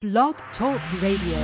Blog Talk Radio.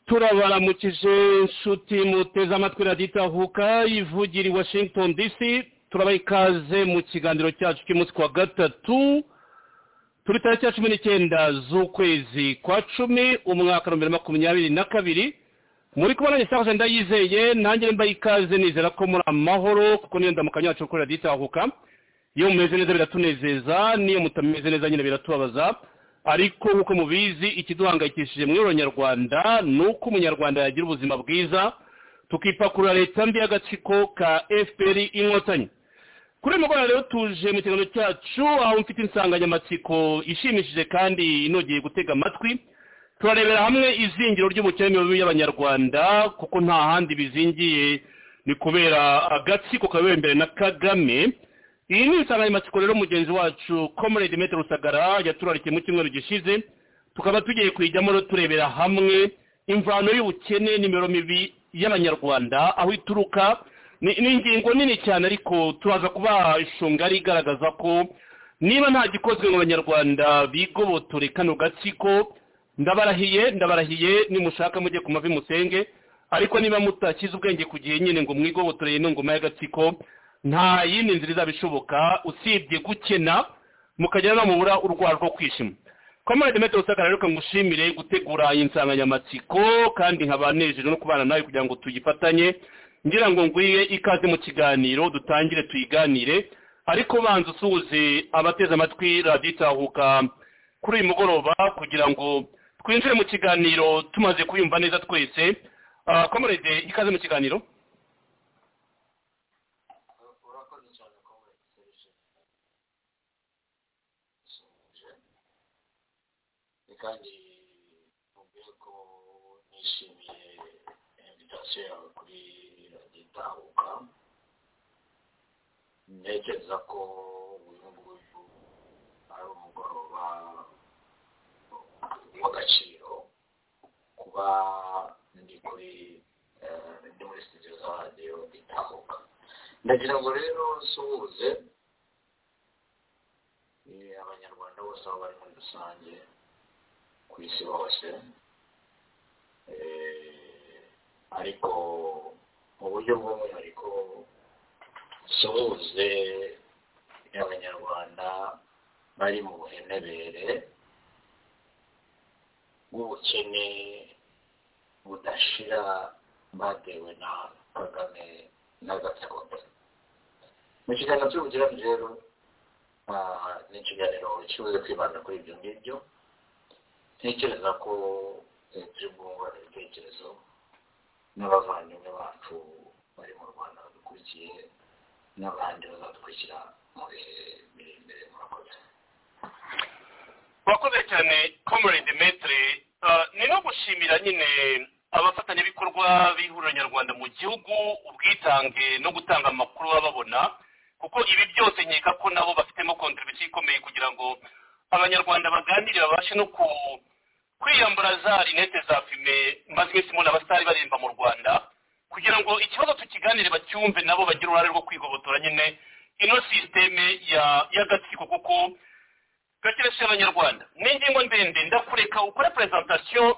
turabaramukije inshuti muteze amatwi radiyo itahuka ivugira i washington dc turabaha ikaze mu kiganiro cyacu cy'umunsi wa gatatu turi tariki ya cumi n'icyenda z'ukwezi kwa cumi umwaka wa bibiri makumyabiri na kabiri muri kubona isaha ndayizeye nanjye mbaye ikaze nizera ko muri amahoro kuko niyo ndamukanyo yacu kuri radiyo itahuka iyo mumeze neza biratunezeza n'iyo mutameze neza nyine biratubabaza ariko nk'uko mubizi ikiduhangayikishije muri uronyarwanda ni uko umunyarwanda yagira ubuzima bwiza tukipakurura leta mbi y'agatsiko ka fpr inkotanyi kuri uyu mugoroba rero tuje mu kiganiro cyacu aho mfite insanganyamatsiko ishimishije kandi inogeye gutega amatwi turarebera hamwe izingiro ry'ubukene mibi y'abanyarwanda kuko nta handi bizingiye ni kubera agatsiko kabera imbere na kagame iyi ni insanganyamatsiko rero mugenzi wacu comrade mete rusagara yaturarikiye mu cyumweru gishize tukaba tugiye kuyijyamo rero turebera hamwe imvano y'ubukene nimero mibi y'abanyarwanda aho ituruka ni ingingo nini cyane ariko turaza kubaha ishunga igaragaza ko niba nta gikozwe mu banyarwanda bigobotore kano gatsiko ndabarahiye ndabarahiye nimushaka mujye ku mavi musenge ariko niba mutakize ubwenge ku gihe nyine ngo mwigobotore ino ngoma y'agatsiko nta yindi nzira izaba ishoboka usibye gukena mukagera namubura urwara rwo kwishima komande mete rusaka rero ngushimire gutegura iyi nsanganyamatsiko kandi nkaba nejejwe no kubana nawe kugira ngo tuyifatanye ngira ngo ngwiye ikaze mu kiganiro dutangire tuyiganire ariko banza usuhuze abateze amatwi radiyo itahuka kuri uyu mugoroba kugira ngo twinjire mu kiganiro tumaze kuyumva neza twese komande ikaze mu kiganiro kandi mubwire ko nishimiye invitation ndetse kuri radiyo itahuka ntekereza ko uyu nguyu ari umugoroba w'agaciro kuba ndi kuri eh, ndi muri sitidiyo za radiyo itahuka ndagira ngo rero nsuhuze eh, abanyarwanda bose aho bari muri rusange ku isi hose Eh, ariko mu buryo bw'umwihariko suhuze abanyarwanda bari mu buhenebere bw'ubukene budashira batewe na kagame n'agatsiko ke mu kiganiro cy'ubugirane rero ah, ni ikiganiro kibuze kwibanda kuri ibyo ngibyo ntekereza ko eh, turi bwungurana ibitekerezo n'abavandimwe bacu bari mu rwanda badukurikiye n'abandi bazadukurikira mu bihe biri imbere murakoze wakoze cyane comrade dimitri Ah, ni no gushimira nyine abafatanyabikorwa b'ihuriro nyarwanda mu gihugu ubwitange no gutanga amakuru baba babona kuko ibi byose nkeka ko nabo bafitemo kontribusiyo ikomeye kugira ngo abanyarwanda baganire babashe no ku kwiyambura za rinete za fime maze iminsi mubona abasitari baremba mu rwanda kugira ngo ikibazo tukiganire bacyumve nabo bagire uruhare rwo kwigobotora nyine ino sisiteme ya y'agatsiko kuko gakeresha abanyarwanda ni ingingo ndende ndakureka ukore presentation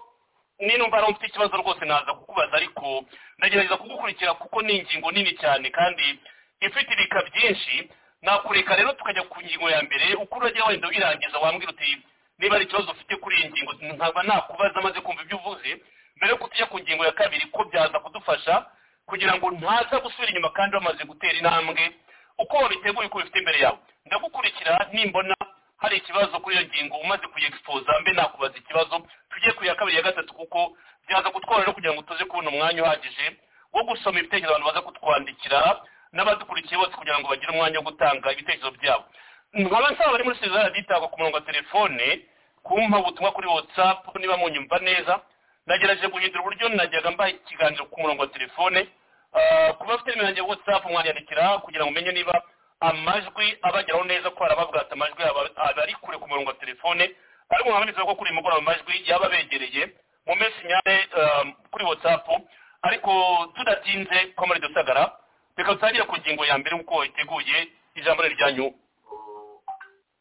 ninumva ari mfite ikibazo rwose naza kukubaza ariko ndagerageza kugukurikira kuko ni ingingo nini cyane kandi ifite ibika byinshi nakureka rero tukajya ku ngingo ya mbere uko urajya wenda uyirangiza wambwira uti niba ari ikibazo ufite kuri iyi ngingo nkaba nakubaza maze kumva ibyo uvuze mbere yo kutujya ku ngingo ya kabiri ko byaza kudufasha kugira ngo ntaza gusubira inyuma kandi bamaze gutera intambwe uko wabiteguye uko bifite imbere yawe ndagukurikira nimbona hari ikibazo kuri iyo ngingo umaze kuyexposa mbe nakubaza ikibazo tujye ku ya kabiri ya gatatu kuko byaza kutworohera kugira ngo tuze kubona umwanya uhagije wo gusoma ibitekerezo abantu baza kutwandikira n'abadukurikiye bose kugira ngo bagire umwanya wo gutanga ibitekerezo byabo nkaba nsaba abari muri serivisi raditangwa ku murongo wa telefone kumpa ubutumwa kuri whatsapp niba munyumva neza nagerageje guhindura uburyo najyaga mbaha ikiganiro ku murongo wa telefone Ah, ku bafite nimero yanjye ya whatsapp mwanyandikira kugira ngo umenye niba amajwi abageraho neza ko harababwata amajwi yabo aba ari kure ku murongo wa telefone ariko nkabaniza ko kuri uyu mugoroba amajwi yaba abegereye mu minsi nyane ah, kuri whatsapp ariko tudatinze komari dusagara reka dutangire ku ngingo ya mbere nk'uko iteguye ijambo riri ryanyu U-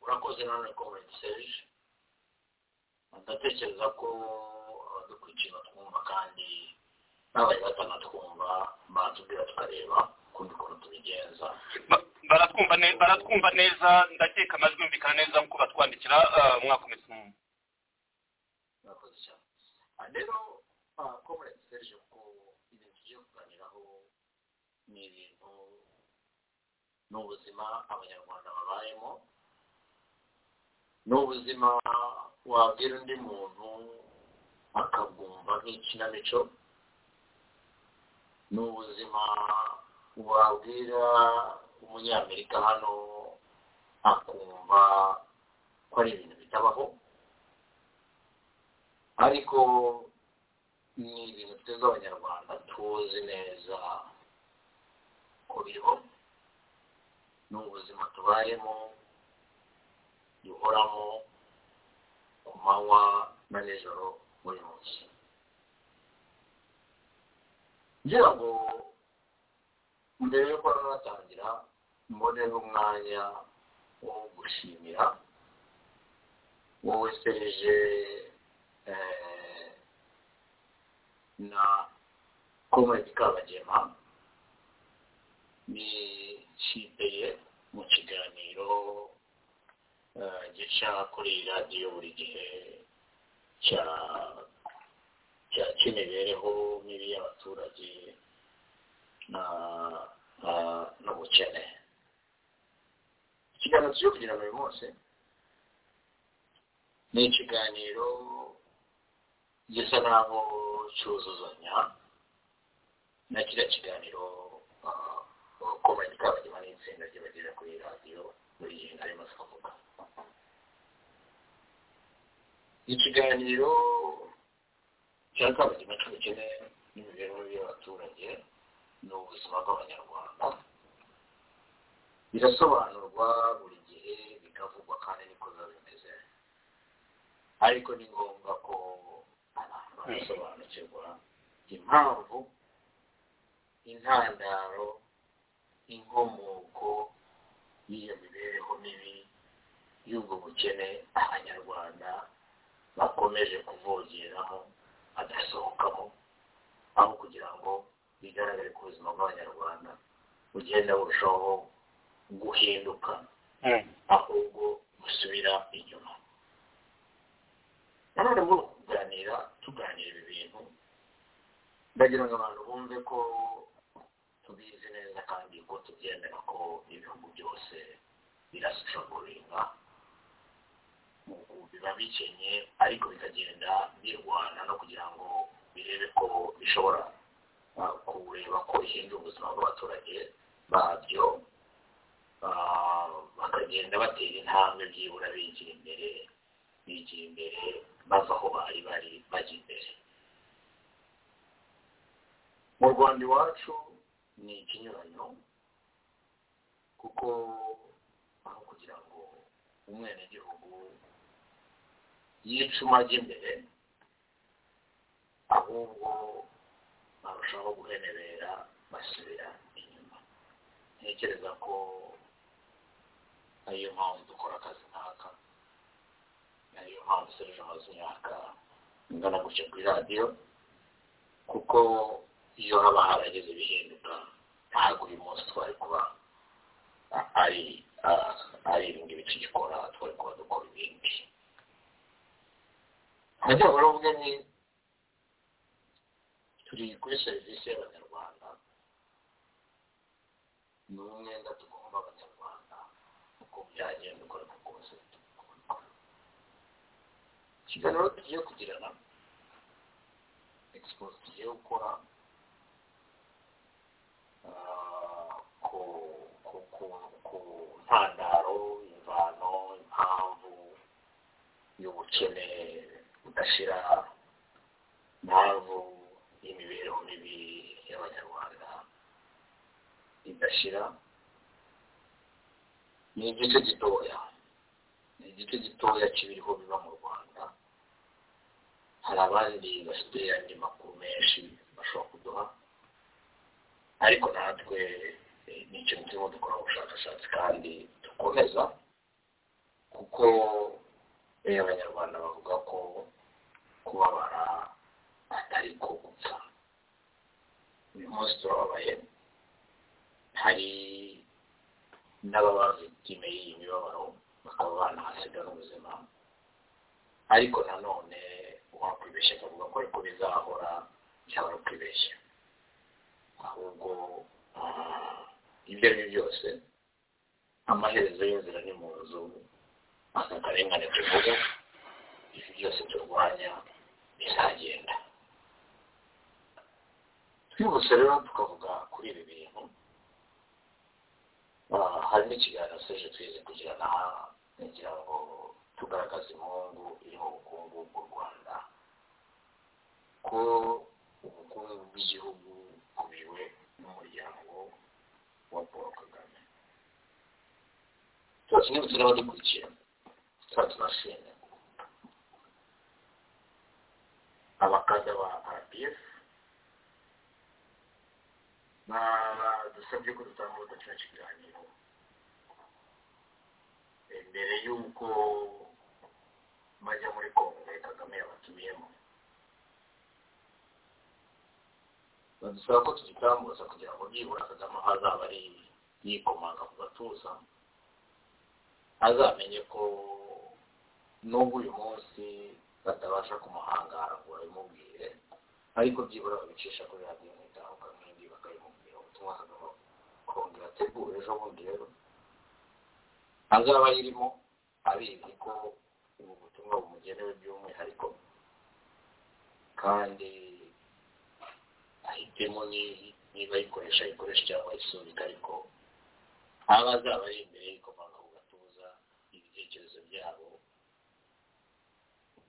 urakoze none komenti seje ndatekereza ko abadukurikiye batwumva kandi n'abari batanatwumva batubwira tukareba kundi ukuntu tubigenza Ba- baratwumva ne- baratwumva neza ndakeka amajwi yumvikana neza nk'uko batwandikira ah, mwakomeza murakoze cyane Ah, rero komenti seje ko ibintu tugiye kuganiraho ni ibintu ni ubuzima abanyarwanda babayemo ni ubuzima wabwira undi muntu akabwumva nk'ikinamico ni ubuzima wabwira umunyamerika hano akumva ko ari ibintu bitabaho ariko ni ibintu twebwe abanyarwanda tuzi neza ko biriho ni ubuzima tubayemo duhoramo ku manywa na nijoro buri munsi ngira ngo mbere yo kuba natangira mbone n'umwanya wo gushimira wowe serije eh, na komedi kabagema nishimiye mu kiganiro eh, gica kuri radiyo buri gihe cya cya cy'imibereho mibi y'abaturage na na n'ubukene ikiganiro tujye kugira ngo uyu munsi ni ikiganiro gisa naho cyuzuzanya na kiriya kiganiro komedi kabagema n'itsinda ry'abagira kuri radiyo buri gihe nari maze kuvuga ikiganiro cyangwa kabagema cy'ubukene n'imibereho y'abaturage ni ubuzima bw'abanyarwanda birasobanurwa buri gihe bikavugwa kandi niko biba bimeze ariko ni ngombwa ko abantu basobanukirwa impamvu intandaro inkomoko y'iyo mibereho mibi y'ubwo bukene abanyarwanda bakomeje kuvogeraho badasohokamo aho kugira ngo bigaragare ko ubuzima bw'abanyarwanda bugenda burushaho guhinduka ahubwo busubira inyuma nanone muri uku kuganira tuganira ibi bintu ndagira ngo abantu bumve ko tubizi neza kandi ko tubyemera ko ibihugu byose birashishaguringa biba bikenye ariko bikagenda birwana no kugira ngo birebe ko bishobora uh, kureba ko bihindura ubuzima bw'abaturage babyo Ah, bakagenda batera intambwe byibura bigira imbere bigira imbere bava aho bari bari bajya imbere mu rwanda iwacu ni ikinyuranyo kuko aho kugira ngo umwenegihugu yicuma ajya imbere ahubwo barushaho guhenebera basubira inyuma ntekereza ko ariyo mpamvu dukora akazi nk'aka ariyo mpamvu serije amaze imyaka ingana gutya kuri radiyo kuko iyo haba harageze ibihinduka ntabwo uyu munsi twari kuba a- ari a- ari ibi ngibi tugikora twari kuba dukora ibindi hajya baravuga ni turi kuri serivisi y'abanyarwanda ni umwenda tugomba abanyarwanda uko byagenda ukoreka kose ikiganiro tugiye kugirana exposed tugiye gukora ah, ku ku ku ku ntandaro imvano impamvu y'ubukene budashira impamvu y'imibereho mibi y'abanyarwanda idashira ni igice gitoya ni igice gitoya kibiriho biba mu rwanda hari abandi bafite andi makuru menshi bashobora kuduha ariko natwe eh, ni ikintu turimo dukora ubushakashatsi kandi dukomeza kuko eh, abanyarwanda bavuga ko kubabara atari ko gupfa uyu munsi turababaye hari n'ababa victime y'iyi mibabaro bakaba banahasiga n'ubuzima ariko nanone uwakwibeshya akavuga ko ariko bizahora byaba ari ukwibeshya ahubwo ah, ibyo ari byo byose amaherezo y'inzira ni mu nzu aka karengane tuvuga ibi byose turwanya bizagenda twibutse rero tukavuga kuri ibi bintu Ah, hari n'ikiganiro seje twize kugira na ngira ngo tugaragaze impungu iri mu bukungu bw'u rwanda ko ubukungu bw'igihugu bukubiwe n'umuryango wa paul kagame twese niba turi abadukurikiye tuba tunashimye abakanda ba rdf badusabye ko tutambuka kino kiganiro Eh, mbere y'uko bajya muri kongere kagame yabatumiyemo badusaba ko tugitambuza kugira ngo byibura kagame aho azaba ari yikomanga ku gatuza azamenye ko nubwo uyu munsi batabasha kumuhangara ngo babimubwire ariko byibura babicisha kuri radiyo nk'itahuka nk'indi bakabimubwira ubutumwa kagame kongera ategura ejo bundi rero azaba ayirimo abizi ko ubu butumwa bumugenewe by'umwihariko kandi ahitemo ni- niba ayikoresha ayikoresha cyangwa ayisubika ariko aba azaba ari imbere y'ikomanga ku gatuza ibitekerezo byabo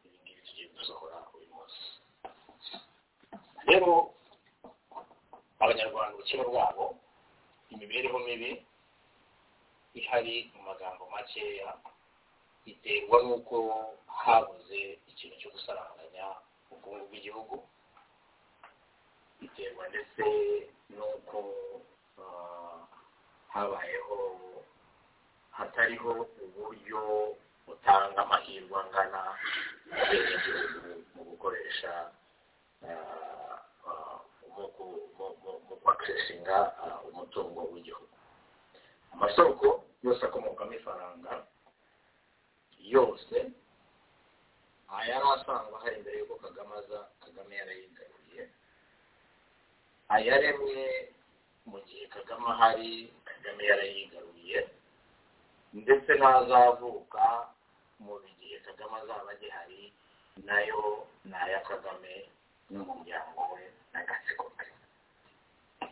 ibi ngibi tugiye gusohora uyu munsi rero abanyarwanda ubukene bwabo imibereho mibi ihari mu magambo makeya biterwa n'uko habuze ikintu cyo gusaranganya ubukungu bw'igihugu biterwa ndetse n'uko ah, habayeho hatariho uburyo butanga amahirwe angana abenegihugu mu gukoresha ah, ah, mu ku- mu- mu- mu kwakisesinga umutungo w'igihugu amasoko yose akomokamo ifaranga yose ayari asanzwe ahari mbere y'uko kagame aza kagame yarayigaruye ayaremwe mu gihe kagame ahari kagame yarayigaruye ndetse n'azavuka mu gihe kagame azaba agihari nayo ni aya kagame n'umuryango we n'agatsiko ke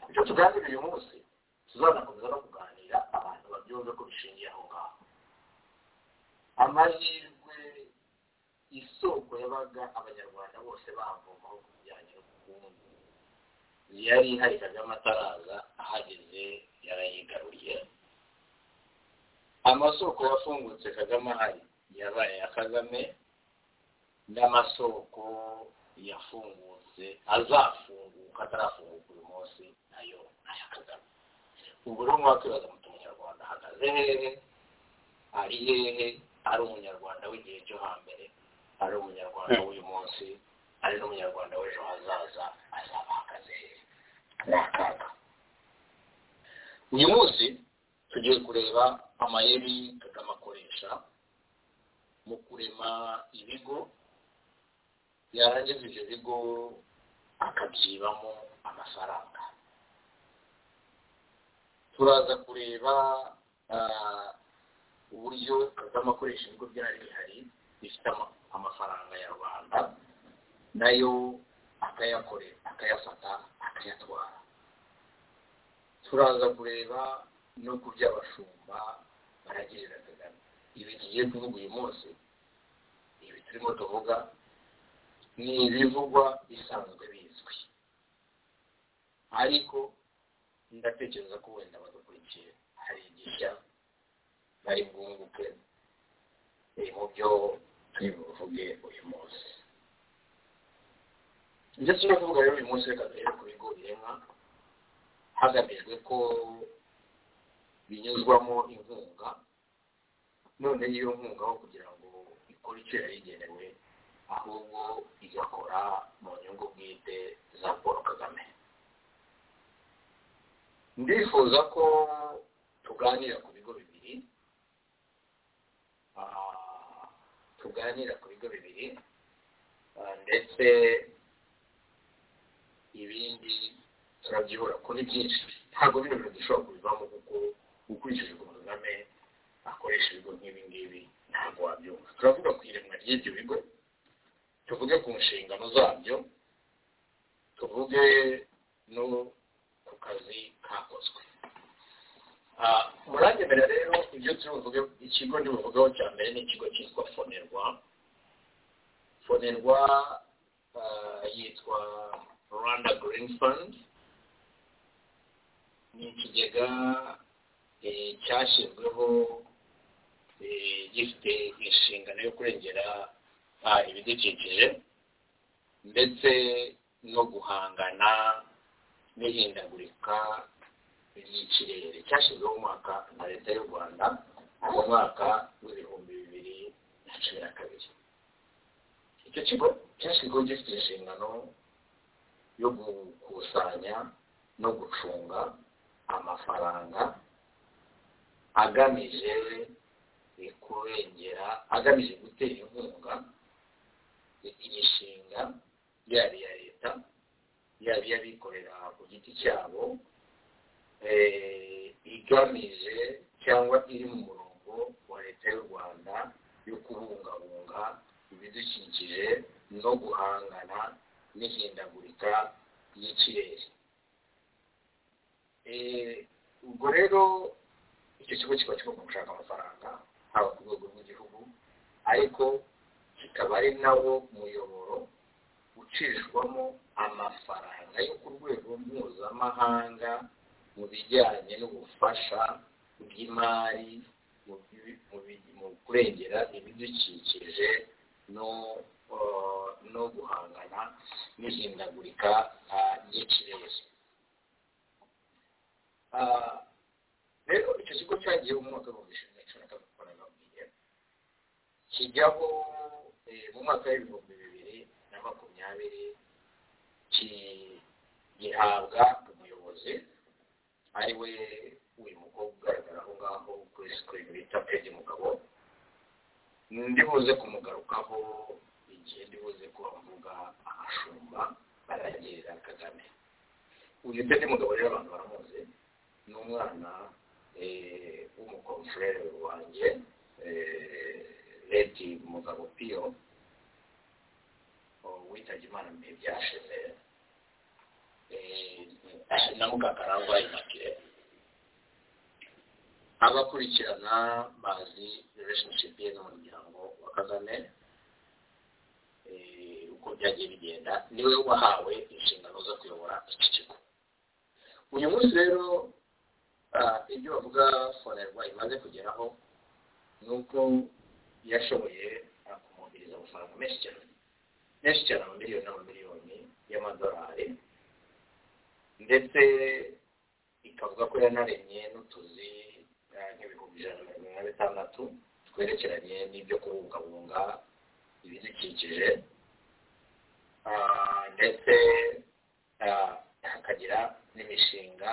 ibyo tuganira uyu munsi tuzanakomeza no kuganira abantu babyumve ko bishingiye aho ngaho amahirwe isoko yabaga abanyarwanda bose bavomaho ku bijyanye n'ubukungu yari ihari kagame ataraza ahageze yarayigaruye amasoko yafungutse kagame ahari yabaye aya kagame n'amasoko yafungutse azafunguka atarafunguka uyu munsi nayo aya kagame ubu rero mwakwibaza muti umunyarwanda ahagaze hehe ari hehe ari umunyarwanda w'igihe cyo hambere ari umunyarwanda w'uyu munsi ari n'umunyarwanda w'ejo hazaza azaba ahagaze hehe ni akaga uyu munsi tugiye kureba amayeri kagame akoresha mu kurema ibigo yarangiza ibyo bigo akabyibamo amafaranga turaza kureba ah, uburyo kagame akoresha ibigo byari bihari bifite ama- amafaranga ya rubanda nayo akayakorera akayafata akayatwara turaza kureba no ku byo abashumba baragirira kagame ibi tugiye kuvuga uyu munsi ibi turimo tuvuga ni ibivugwa bisanzwe bizwi ariko ndatekereza ko wenda badukurikiye hari igishya bari bwunguke biri mu byo turi buvuge uyu munsi ndetse no kuvuga rero uyu munsi reka duhere ku bigo biremwa hagamijwe ko binyuzwamo inkunga none iyo nkunga aho kugira ngo ikore icyo yari igenewe ahubwo igakora mu nyungu bwite za paul kagame ndifuza ko tuganira ku bigo bibiri Ah, tuganira ku bigo bibiri Ah, ndetse ibindi turabyibura ko ni byinshi ntabwo bino bintu dushobora kubivamo kuko ukurikije ukuntu kagame akoresha ibigo nk'ibi ngibi ntabwo wabyumva turavuga ku iremwa ry'ibyo bigo tuvuge ku nshingano zabyo tuvuge no ku kazi kakozwe Ah, muranyemerera rero ibyo turi buvuge ikigo ndi buvugeho cya mbere ni ikigo cyitwa fonerwa fonerwa ah, yitwa rwanda green fund ni ikigega eh, cyashyizweho eh, gifite inshingano yo kurengera ah, ibidukikije ndetse no guhangana n'ihindagurika ry'ikirere cyashyizweho mu mwaka na leta y'u rwanda mu mwaka w'ibihumbi bibiri na cumi na kabiri icyo kigo cyashyizweho gifite inshingano yo gukusanya no gucunga amafaranga agamije eh, kurengera agamije gutera inkunga imishinga yaba iya leta yaba iy'abikorera ku giti cyabo eh, igamije cyangwa iri mu murongo wa leta y'u rwanda yo kubungabunga ibidukikije no guhangana n'ihindagurika ry'ikirere Eh, ubwo rero icyo kigo kiba kigomba gushaka amafaranga haba ku rwego rw'igihugu ariko kikaba ari nawo muyoboro ucishwamo amafaranga yo ku rwego mpuzamahanga mu bijyanye n'ubufasha bw'imari mu bi- mu bi- mu kurengera ibidukikije no eh, no guhangana n'ihindagurika ah, ry'ikirere Ah, rero icyo kigo cyagiye mu mwaka w'ibihumbi bibiri na cumi na kabiri kuko nababwiye kijyaho eh, mu mwaka w'ibihumbi bibiri na makumyabiri gihabwa umuyobozi ari we uyu mukobwa ugaragara aho ngaho kuri sikirini bita pedi mugabo ndibuze kumugarukaho igihe ndibuze ko avuga amashumba aragirira kagame uyu pedi mugabo rero abantu baramuzi ni umwana eh, w'umukomfurere wanjye eh, leti mugabo piyo oh, witabye imana mu bihe byashize eh, na mukakarangwa imakire abakurikirana bazi relationship ye n'umuryango wa kagame eh, uko byagiye bigenda niwe wahawe inshingano zo kuyobora iki kigo uyu munsi rero ah, ibyo bavuga forever imaze kugeraho ni uko yashoboye akumubiriza amafaranga menshi cyane menshi cyane amamiliyoni n'amamiliyoni y'amadolari ndetse ikavuga ko yanaremye n'utuzi eh, nk'ibihumbi ijana na mirongo inani na bitandatu twerekeranye n'ibyo kubungabunga ibidukikije Ah, ndetse ah, hakagira n'imishinga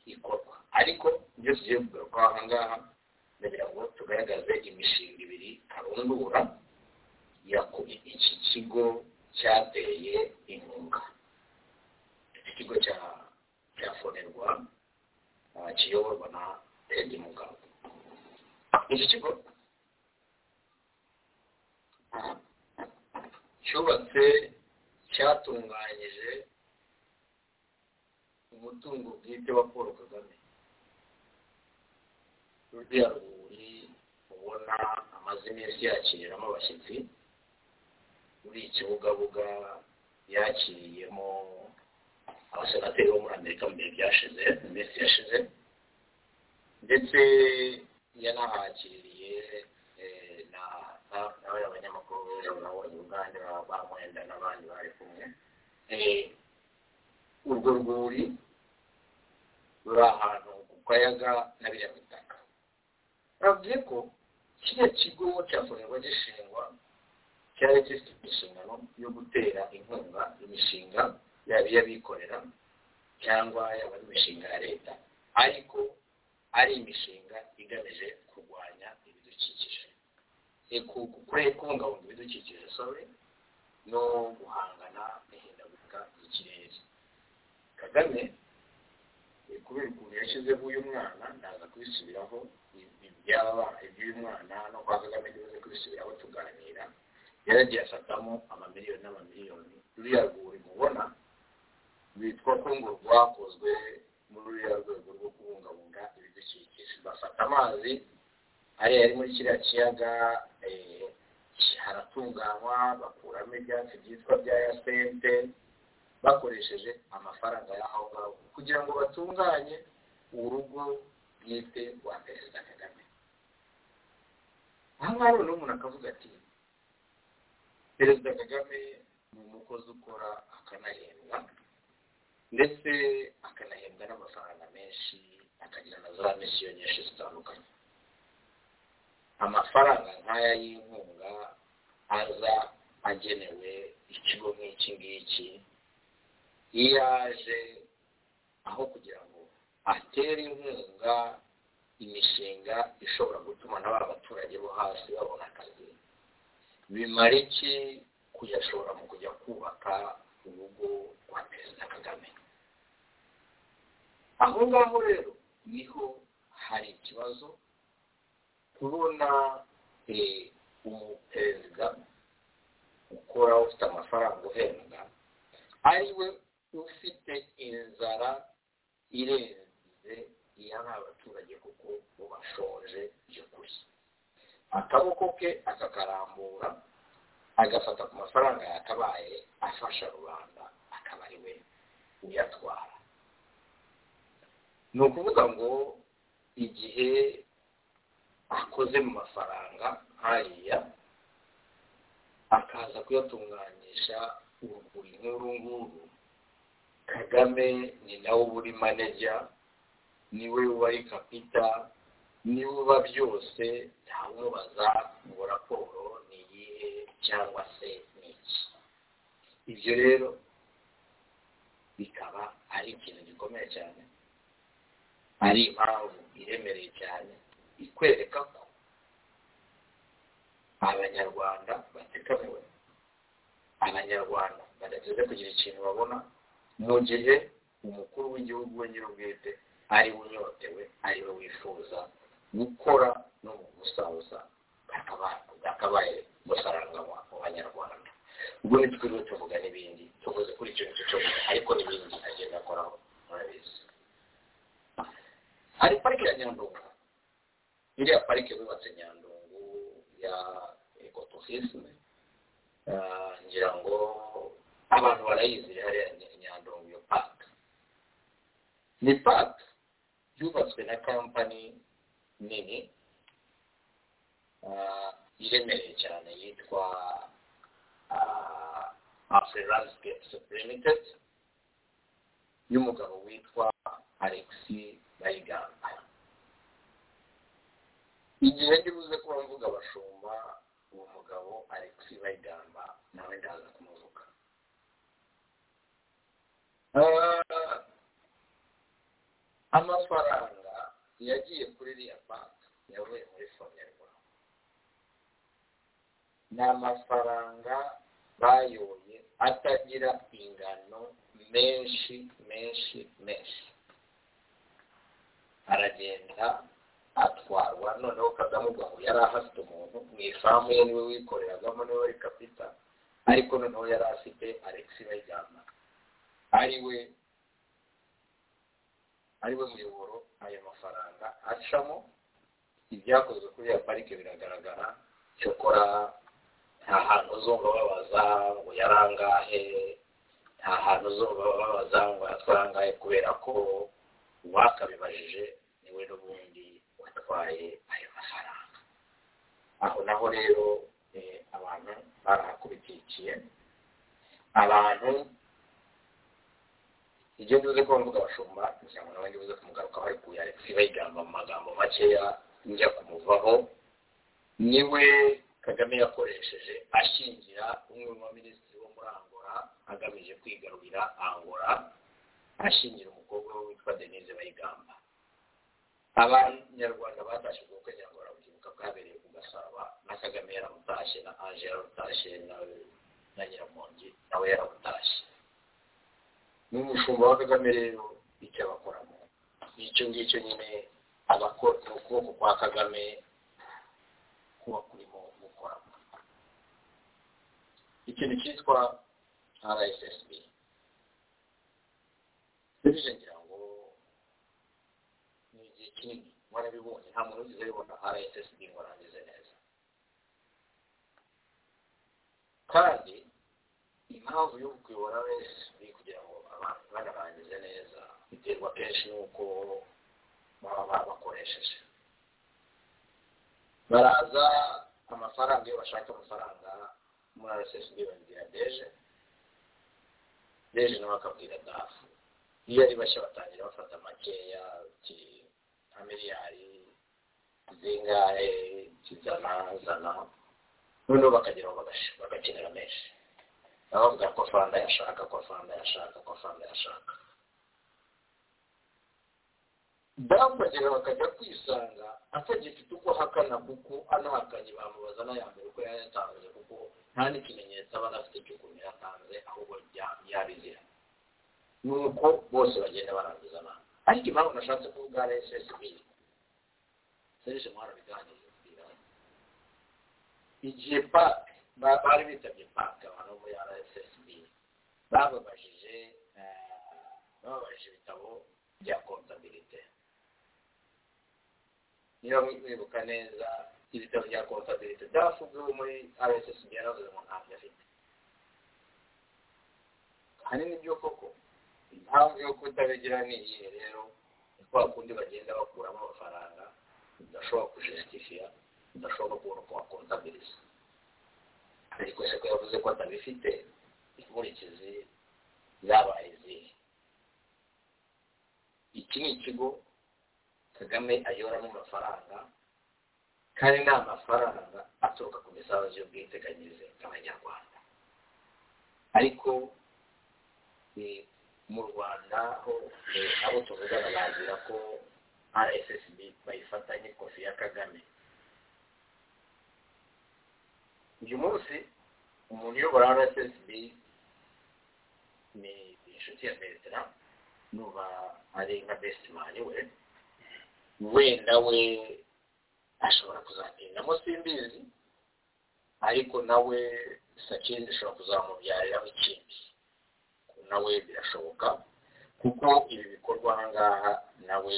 ikorwa ariko ibyo tugiye kugarukaho aha ngaha ndagira ngo tugaragaze imishinga ibiri karundura yaku- iki kigo cyateye inkunga ikigo cya cya fonerwa ah, kiyoborwa na edi mugabo iki kigo cyubatse cyatunganyije umutungo bwite wa paul kagame ruriya rwuri ubona amaze iminsi yakiriramo abashyitsi muri ikibugabuga yakiriyemo abasenateri bo muri amerika mu bihe byashize mu minsi yashize ndetse yanahakiririye eh, na- na- nawe abanyamakuru b'ejo nabonye uganda bamwenda n'abandi bari kumwe Eh, urwo rwuri ruri ahantu ku kayaga na biriya bitaka bavuze ko kiriya kigo cyakorerwa gishingwa cyari gifite inshingano yo gutera inkunga imishinga yaba iy'abikorera cyangwa yaba ari imishinga ya leta ariko ari imishinga igamije kurwanya ibidukikije e, ku- ku- kure- kubungabunga ibidukikije sorry no guhangana n'ihindagurika ry'ikirere kagame e, kubera ukuntu yashyizeho uyu mwana ndaza kubisubiraho i- i- byaba iby'uyu mwana no kwa kagame tumaze kubisubiraho tuganira yaragiye asatamo amamiliyoni n'amamiliyoni ruriya rwuri mubona rwitwa ko ngo rwakozwe muri ruriya rwego rwo kubungabunga ibidukikije bafata amazi ariya ari muri kiriya kiyaga eh, haratunganywa bakuramo ibyatsi byitwa bya yasente bakoresheje amafaranga y'aho ngaho kugira ngo batunganye urugo bwite rwa perezida kagame aha ngaha noneho umuntu akavuga ati perezida kagame ni umukozi ukora akanahembwa ndetse akanahembwa n'amafaranga menshi akagira na za misiyo nyinshi zitandukanye amafaranga nk'aya y'inkunga aza agenewe ikigo nk'iki ngiki iyo aje aho kugira ngo atere inkunga imishinga ishobora gutuma na ba baturage bo hasi babona akazi bimara iki kuyashobora mu kujya kubaka urugo rwa perezida kagame aho ngaho rero niho hari ikibazo kubona eh, umuperezida ukora ufite amafaranga uhembwa ari we ufite inzara irenze iy'aba abaturage kuko bo bashonje by'ukuri akaboko ke akakarambura agafata ku mafaranga yakabaye afasha rubanda aka akaba ari we uyatwara ni ukuvuga ngo igihe akoze mu mafaranga hariya akaza kuyatunganyisha uruguri nk'uru nguru kagame ni nawe uba uri maneja niwe uba ari kapita niwe uba byose ntamubaza ngo raporo ni iyihe cyangwa se ni iki ibyo rero bikaba ari ikintu gikomeye cyane ari impamvu iremereye cyane ikwereka ko abanyarwanda batekamiwe abanyarwanda badateze kugira ikintu babona mu gihe umukuru w'igihugu we nyir'ubwite ari we unyotewe ari we wifuza gukora no mu gusaza bakabaye gusaranga mu banyarwanda ubwo ntitwiriwe tuvuga n'ibindi tuvuze kuri icyo ngicyo cyose ariko n'ibindi agenda akoraho murabizi hari parike ya nyandungu iriya parike bubatse nyandungu ya ekotofisime ngira ngo abantu barayizi hariya nyandungu iyo paka ni paka yubatswe na kampani nini iremereye cyane yitwa afurilandsikepusi limitedi y'umugabo witwa alexi bayigamba igihe ndibuze kuba mvuga abashumba uwo mugabo alexi bayigamba nawe ndaza kumuvuga amafaranga yagiye kuri iriya banki yavuye muri sonerwa ni amafaranga bayoye atagira ingano menshi menshi menshi aragenda atwarwa noneho kagame ubwaho yari ahafite umuntu mu ifamu ye niwe wikoreragamo niwe wari kapita ariko noneho yari afite alexi bayigamba ari we ari we muyoboro ayo mafaranga acamo ibyakozwe kuri iyo parike biragaragara cyokora nta hantu uzumva babaza ngo yarangahe nta hantu uzumva babaza ngo yatwarangahe kubera ko uwakabibajije niwe n'ubundi watwaye ayo mafaranga aho naho rero abantu barahakubitikiye abantu ibyo mvuze ko mvuga abashumba kugira ngo nawe ngibuze kumugarukaho ariko yaretse bayigamba mu magambo makeya njya kumuvaho niwe kagame yakoresheje ashingira umwe mu baminisitiri wo muri angola agamije kwigarurira angola ashingira umukobwa we witwa denise bayigamba abanyarwanda batashye ubwo kwe nyarwanda bukibuka bwabereye ku gasaba na kagame yaramutashye na anje yaramutashye na nyiramongi nawe yaramutashye n'umushumba wa kagame rero icyo abakoramo icyo ngicyo nyine abakora ni ukuboko kwa kagame kuba kurimo gukoramo ikintu cyitwa rssb serivisi ngira ngo ni igihe kinini warabibonye nta muntu wigeze abibona rssb ngo arangize neza kandi impamvu yo kuyobora rssb kugira ngo abantu banarangize neza biterwa kenshi n'uko baba bakoresheje baraza amafaranga iyo bashaka amafaranga muri rssb babwira deje deje nawe akabwira dafu iyo ari bashya batangira bafata makeya nka miliyari zingahe zizana zana noneho bakageraho bagakenera menshi nabo bavuga ko faranga yashaka ko faranga yashaka ko faranga yashaka bambagira bakajya kwisanga atagifite uko ahakana kuko anahakanye bamubaza n'ayambere uko yayatanze kuko nta n'ikimenyetso aba anafite cy'ukuntu yatanze ahubwo yabizira ni uko bose bagenda barangizana ariko impamvu nashatse kuvuga rssb serije muhara biganira igihe pake bari bitabye pake abantu bo muri rssb bababajije bababajije ibitabo bya kontabilite niba mwibuka neza ibitaro bya kontabilite byarafunzwe muri rssb yaravuze ngo ntabyo afite ahanini byo koko impamvu yo kutabegera ni iyihe rero ni kwa kundi bagenda bakuramo amafaranga udashobora kujesitifira udashobora kubona uko wakontabiriza ariko isoko yavuze ko atabifite inkurikizi zabaye izihe iki ni ikigo kagame ayoramo amafaranga kandi ni amafaranga aturuka ku misanzu y'ubwiteganyirize bw'abanyarwanda ariko ni mu rwanda ho eh, abo tuvugana bagira ko rssb bayifatanye kofi ya kagame uyu munsi umuntu uyobora rssb ni inshuti ya bertrand nuba ari nka besimani we wenda we ashobora kuzagendamo simbizi ariko nawe sakindi ishobora kuzamubyariraho ikindi nawe birashoboka kuko ibi bikorwa ahangaha nawe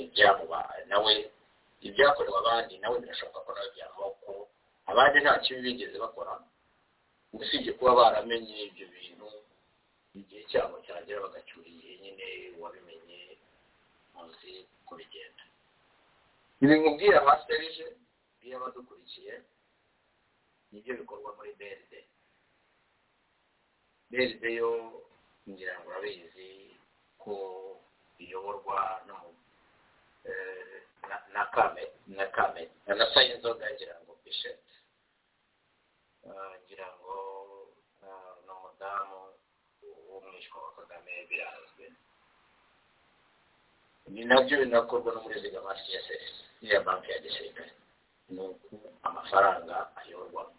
ibyamuba nawe ibyakorewe abandi nawe birashoboka ko nawe byamuba kuko abandi nta kibi bigeze bakora usibye kuba baramenye ibyo bintu igihe cyabo cyagera bagacyura igihe nyine wabimenye muzi uko bigenda ibi nkubwira abaserije iyo abadukurikiye nibyo bikorwa muri brd brd yo ngira ngo urabizi ko iyoborwa n'umu- eh, na- na kame na kame na sayinzoga ngira ngo bishop Ah, ngira ngo ah, ni umudamu w'umwishywa wa kagame birazwi ni nabyo binakorwa no muri zigama css ya banki ya gisirikare ni uko amafaranga ayorwamo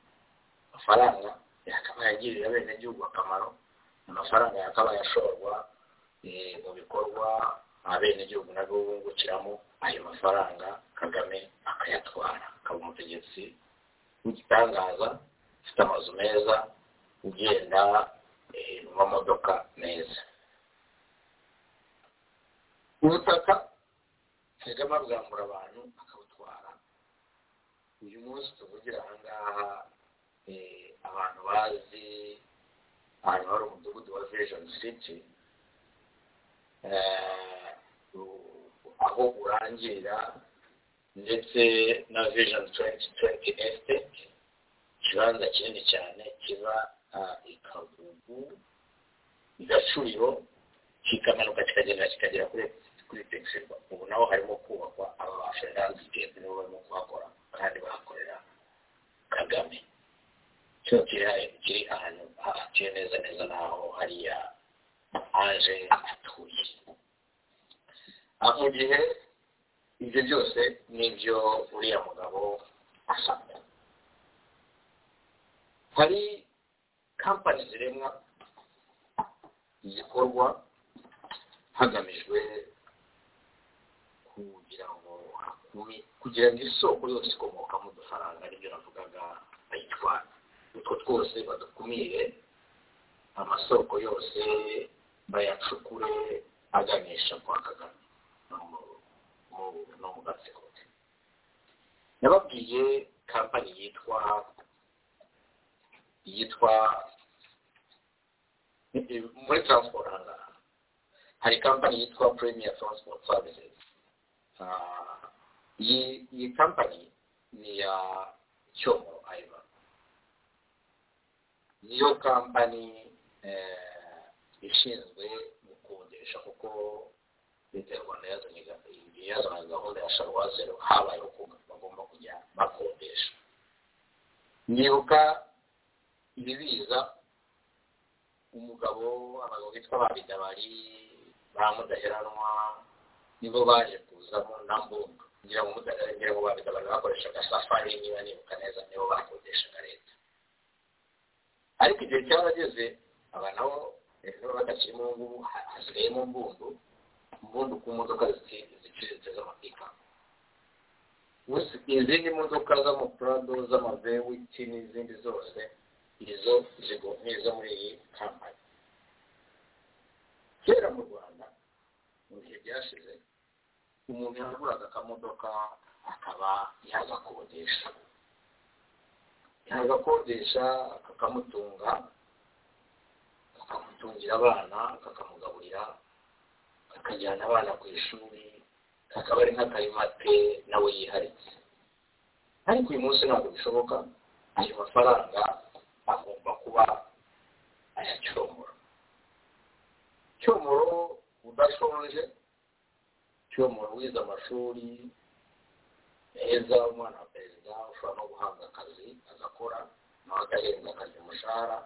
amafaranga yakabaye agirira abenegihugu akamaro amafaranga yakabaye ashorwa eh, mu bikorwa abenegihugu nabwo bungukiramo ayo mafaranga kagame akayatwara akaba umutegetsi w'igitangaza ufite amazu meza ugenda eh, mu mamodoka meza ubutaka kagame abwambura abantu akabutwara uyu munsi tuvugira ahangaha eh, abantu bazi ahantu hari umudugudu wa vision city eh, u- aho urangirira ndetse na vision 2020 estate ikibanza kinini cyane kiba ah, i kagugu i gacuriro kikamanuka kikagenda kikagera kuri kuri texirwa ubu naho harimo kubakwa aba ba freelance gate nibo barimo kuhakora kandi bahakorera kagame cyo kiri ha- kiri ahantu hahatuye neza neza naho hariya aje atuye Ah, mu gihe ibyo byose nibyo uriya mugabo asabwa hari kampani ziremwa igikorwa hagamijwe kugira ngo hakumi- kugira ngo isoko yose ikomoka mu dufaranga aribyo navugaga bayitwara utwo twose badukumire amasoko yose bayacukure aganisha kwa kagame no mu- mu- no mu gatsiko ke nababwiye kampani yitwa yitwa muri transport ahangaha hari kampani yitwa premier transport services Ah, iyi iyi kampani ni ya cyomo ayiba niyo kampani eh, ishinzwe gukodesha kuko leta y'u rwanda yazanye ga- yazanye gahunda ya sharwazero habayeho ko bagomba kujya bakodesha nibuka ibibiza umugabo abagabo bitwa babida bari bamudaheranwa nibo baje kuzamo na mbunga ngira ngo mudahera ngo babida bari bakoreshaga safari niba nibuka neza nibo bakodeshaga leta ariko igihe cyarageze aba nabo rero badakiri mu ngubu ha- hasigayemo mbundu mbundu ku modoka zici- ziciriritse z'amapika Uzi- izindi modoka z'amapurado z'amavewiti n'izindi zose izo zigo n'izo muri iyi kampani kera mu rwanda mu bihe byashize umuntu yaguraga akamodoka akaba yagakodesha yagakodesha kakamutunga atungira abana akamugaburira akajyana abana ku ishuri akaba ari nk'akarimate nawe yiharitse ariko uyu munsi ntabwo bishoboka ayo mafaranga agomba kuba aya cyomoro cyomoro udashonje cyomoro wize amashuri heza umwana wa perezida ushobora no guhabwa akazi agakora nawe agahembwa akazi umushahara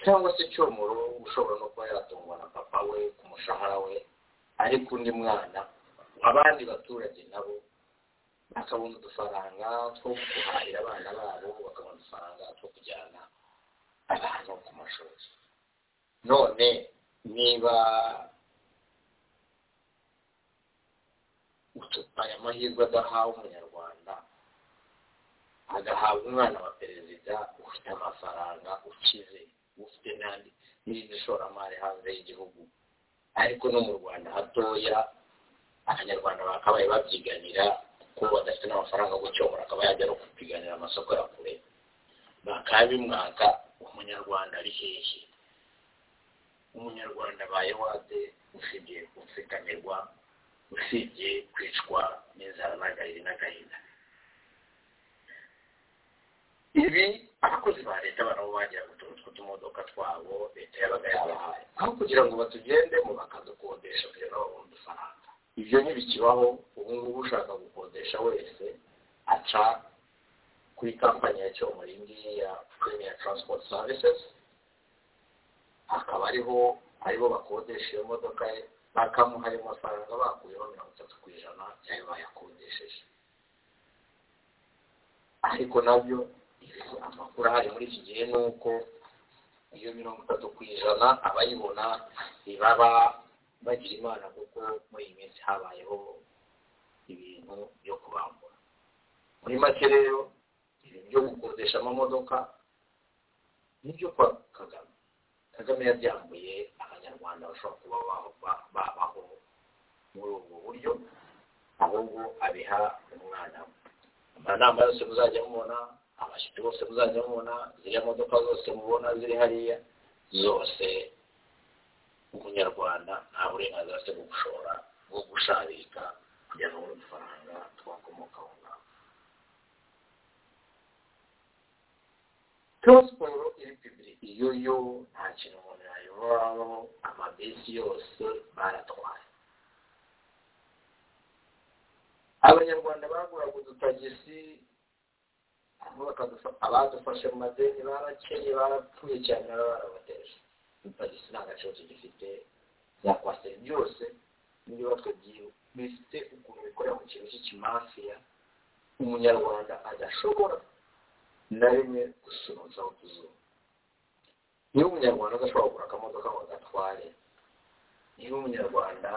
cyangwa se cyomoro ushobora no kuba yatungwa na papa we ku mushahara we ariko undi mwana abandi baturage nabo bakabona udufaranga two guhahira abana babo bakabona udufaranga two kujyana abantu ku mashuri none niba aya mahirwe adahawe umunyarwanda agahabwa umwana wa perezida ufite amafaranga ukize ufite n'andi n'irindi shoramari hanze y'igihugu ariko no mu rwanda hatoya abanyarwanda bakabaye babyiganira kuko badafite n'amafaranga yo gucyomora akaba yajya no kupiganira amasoko ya kure bakabimwaka umunyarwanda ari hehe umunyarwanda abaye wade usibye gupfikamirwa usibye kwicwa n'inzara n'agahinda n'agahinda ibi abakozi ba leta barabo bagiraga utuntu tw'utumodoka twabo leta yabaga yabahaye aho kugira ngo batugendemo bakadukodesha kugira ngo babone udufaranga ibyo ntibikibaho ubu ngubu ushaka gukodesha wese aca kuri kampani ya cyomori ngiyi ya premier transport services akaba ariho aribo bakodesha iyo modoka ye bakamuha ayo mafaranga bakuyeho mirongo itatu ku ijana y'ayo bayakodesheje ariko nabyo amakuru ahari muri iki gihe ni uko iyo mirongo itatu ku ijana abayibona ntibaba bagira imana kuko muri iyi minsi habayeho ibintu byo kubambura muri make rero ibintu byo gukodesha amamodoka n'ibyo kwa kagame kagame yabyambuye abanyarwanda bashobora kuba babaho muri ubwo buryo ahubwo abiha umwana we amanama yose muzajya mubona abashyitsi bose muzajya mubona ziriya modoka zose mubona ziri hariya zose umunyarwanda nta burenganzira afite bwo gushora bwo gusharika kugira ngo abone udufaranga twakomoka aho ngaho transport iri pibiriki iyo yo nta kintu umuntu yayoboraho amabisi yose baratwaye abanyarwanda baguraga udutagisi abadufashe mu madeni barakeye barapfuye cyane baba barabateje utagisi nta gaciro tugifite byakwasera byose n'ibibatwe byiwe bifite ukuntu bikorera mu kintu cy'ikimafiya umunyarwanda adashobora na rimwe gusunuza ku zuba niba umunyarwanda adashobora kugura akamodoka ngo agatware niba umunyarwanda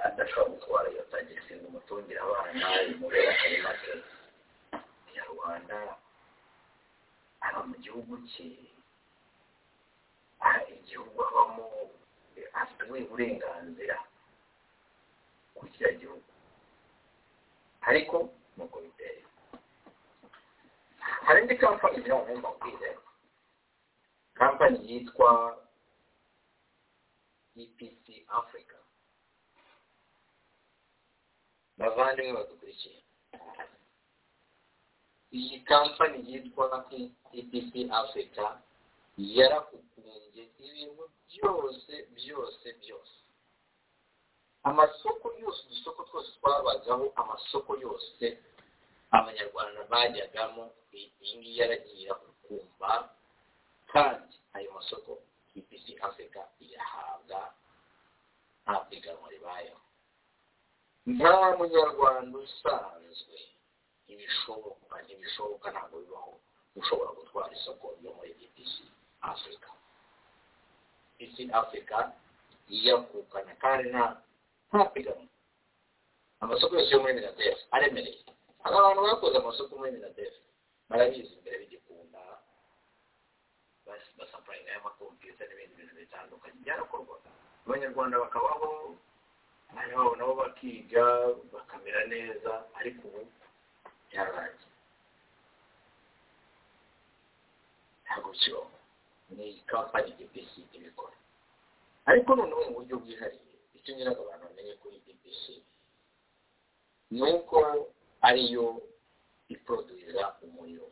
adashobora gutwara iyo tagisi ngo umutungira abana imureba atari make umunyarwanda aba mu gihugu cye igihugu abamo afite ubuhe burenganzira ku kiriya gihugu ariko nuko biteye hari indi kampani nayo ngomba kwize kampani yitwa epc africa bavandimwe badukurikiye iyi kampani yitwa epc africa yarakukunze ibintu byose byose byose amasoko yose udusoko twose twabagaho amasoko yose abanyarwanda bajyagamo iyi ngiyi yaragiye irakumva kandi ayo masoko ipc africa iyahabwa nta piganwa ribayeho nta munyarwanda usanzwe ntibishoboka ntibishoboka ntabwo bibaho ushobora gutwara isoko ryo muri epc afurika isi afurika yiyakukana kandi nta ntapiganwa amasoko yose yo muri minadef aremereye hari abantu bakoze amasoko muri minadef barabizi imbere bigikunda basapurayinga y'amakompiyuta n'ibindi bintu bitandukanye byarakorwaga abanyarwanda bakabaho abana babo nabo bakiga bakamera neza ariko ubu byararangiye ntabwo kibaho ni kampani bbc ibikora ariko noneho mu buryo bwihariye icyo ngira ngo abantu bamenye kuri bbc ni uko ariyo iproduza umuriro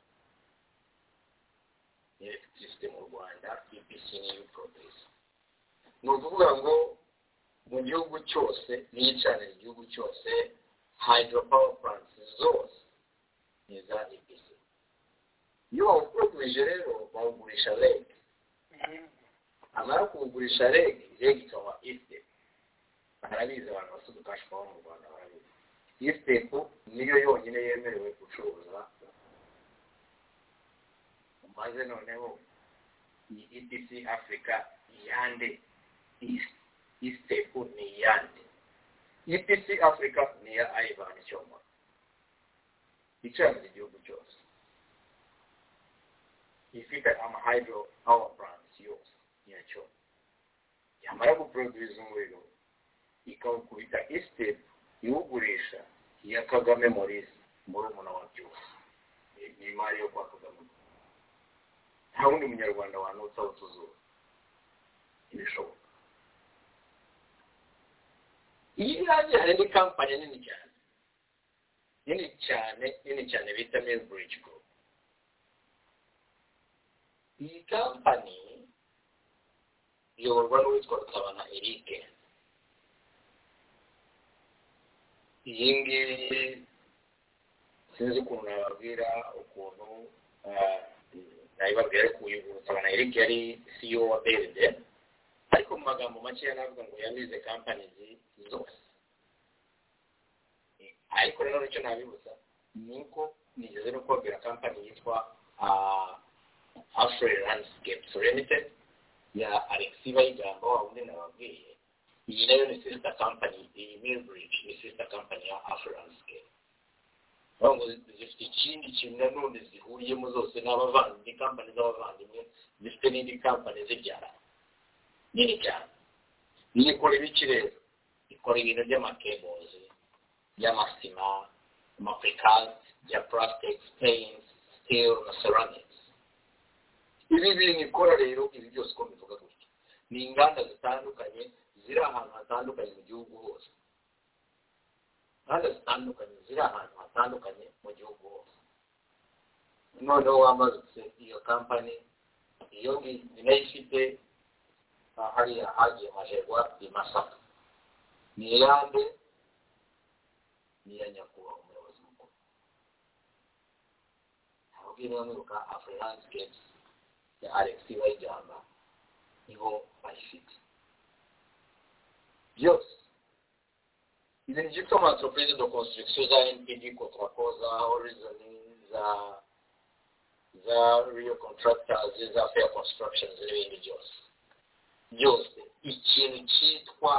electricity mu rwanda bbc niyo iproduza ni ukuvuga ngo mu gihugu cyose niyicanira igihugu cyose hydropower plants zose ni iza bbc iyo wawuproduje rero bawugurisha reg amara kuwugurisha reg reg ikaba ifite barabizi abantu bafite ubukashwaho mu rwanda barabizi isitepu niyo yonyine yemerewe gucuruza maze noneho iyi edc afurika iyande isitepu ni iyande edc afurika ni iya ayibani cyoma icanira igihugu cyose ifite amahydro power plants yose yacyo yamara guproduza umuriro ikawukubita isitepu iwugurisha iya kagame morisi murumuna wa byose ni imari yo kwa kagame nta wundi munyarwanda wanutsa utuzuba ntibishoboka iyi irange hari indi kampani nini cyane nini cyane nini cyane bita milbridge group iyi kampani iyoborwa n'uwitwa rutabana erike iyi ngiyi sinzi ukuntu nababwira ukuntu nabibabwira ariko uyu rutabana eric yari ceo wa berde ariko mu magambo makeya navuga ngo yamize kampani zose ariko rero icyo nabibuza ni uko nigeze no kubabwira kampani yitwa afro landscape limited ya alexi bayigamba wa wundi nababwiye iyi nayo ni sister company iyi milbridge ni sister company ya afrolandscape ngo zifite ikindi kintu nanone zihuriyemo zose n'abavandimwe kampani z'abavandimwe zifite n'indi kampani zibyara nini cyane niyo ikora ibiki rero ikora ibintu by'amakebozi by'amasima amapurikasi bya plastic stains steel na ceramics ibi bintu ikora rero ibi byose uko bivuga gutya ni inganda zitandukanye ziri ahantu hatandukanye mu gihugu hose inganda zitandukanye ziri ahantu hatandukanye mu gihugu hose noneho wamanutse iyo kampani iyo ngiyi nayo ifite hariya hagiye majerwa i masaka ni iyande ni iya nyakubahwa umuyobozi mukuru ntabwo niba mwibuka afurilansikepusi ya alexi bayijyamba nibo bayifite byose ibintu byitwa amaentreprise de construction za npd kontrako za horizon za za real contractors za fair constructions n'ibindi byose byose ikintu cyitwa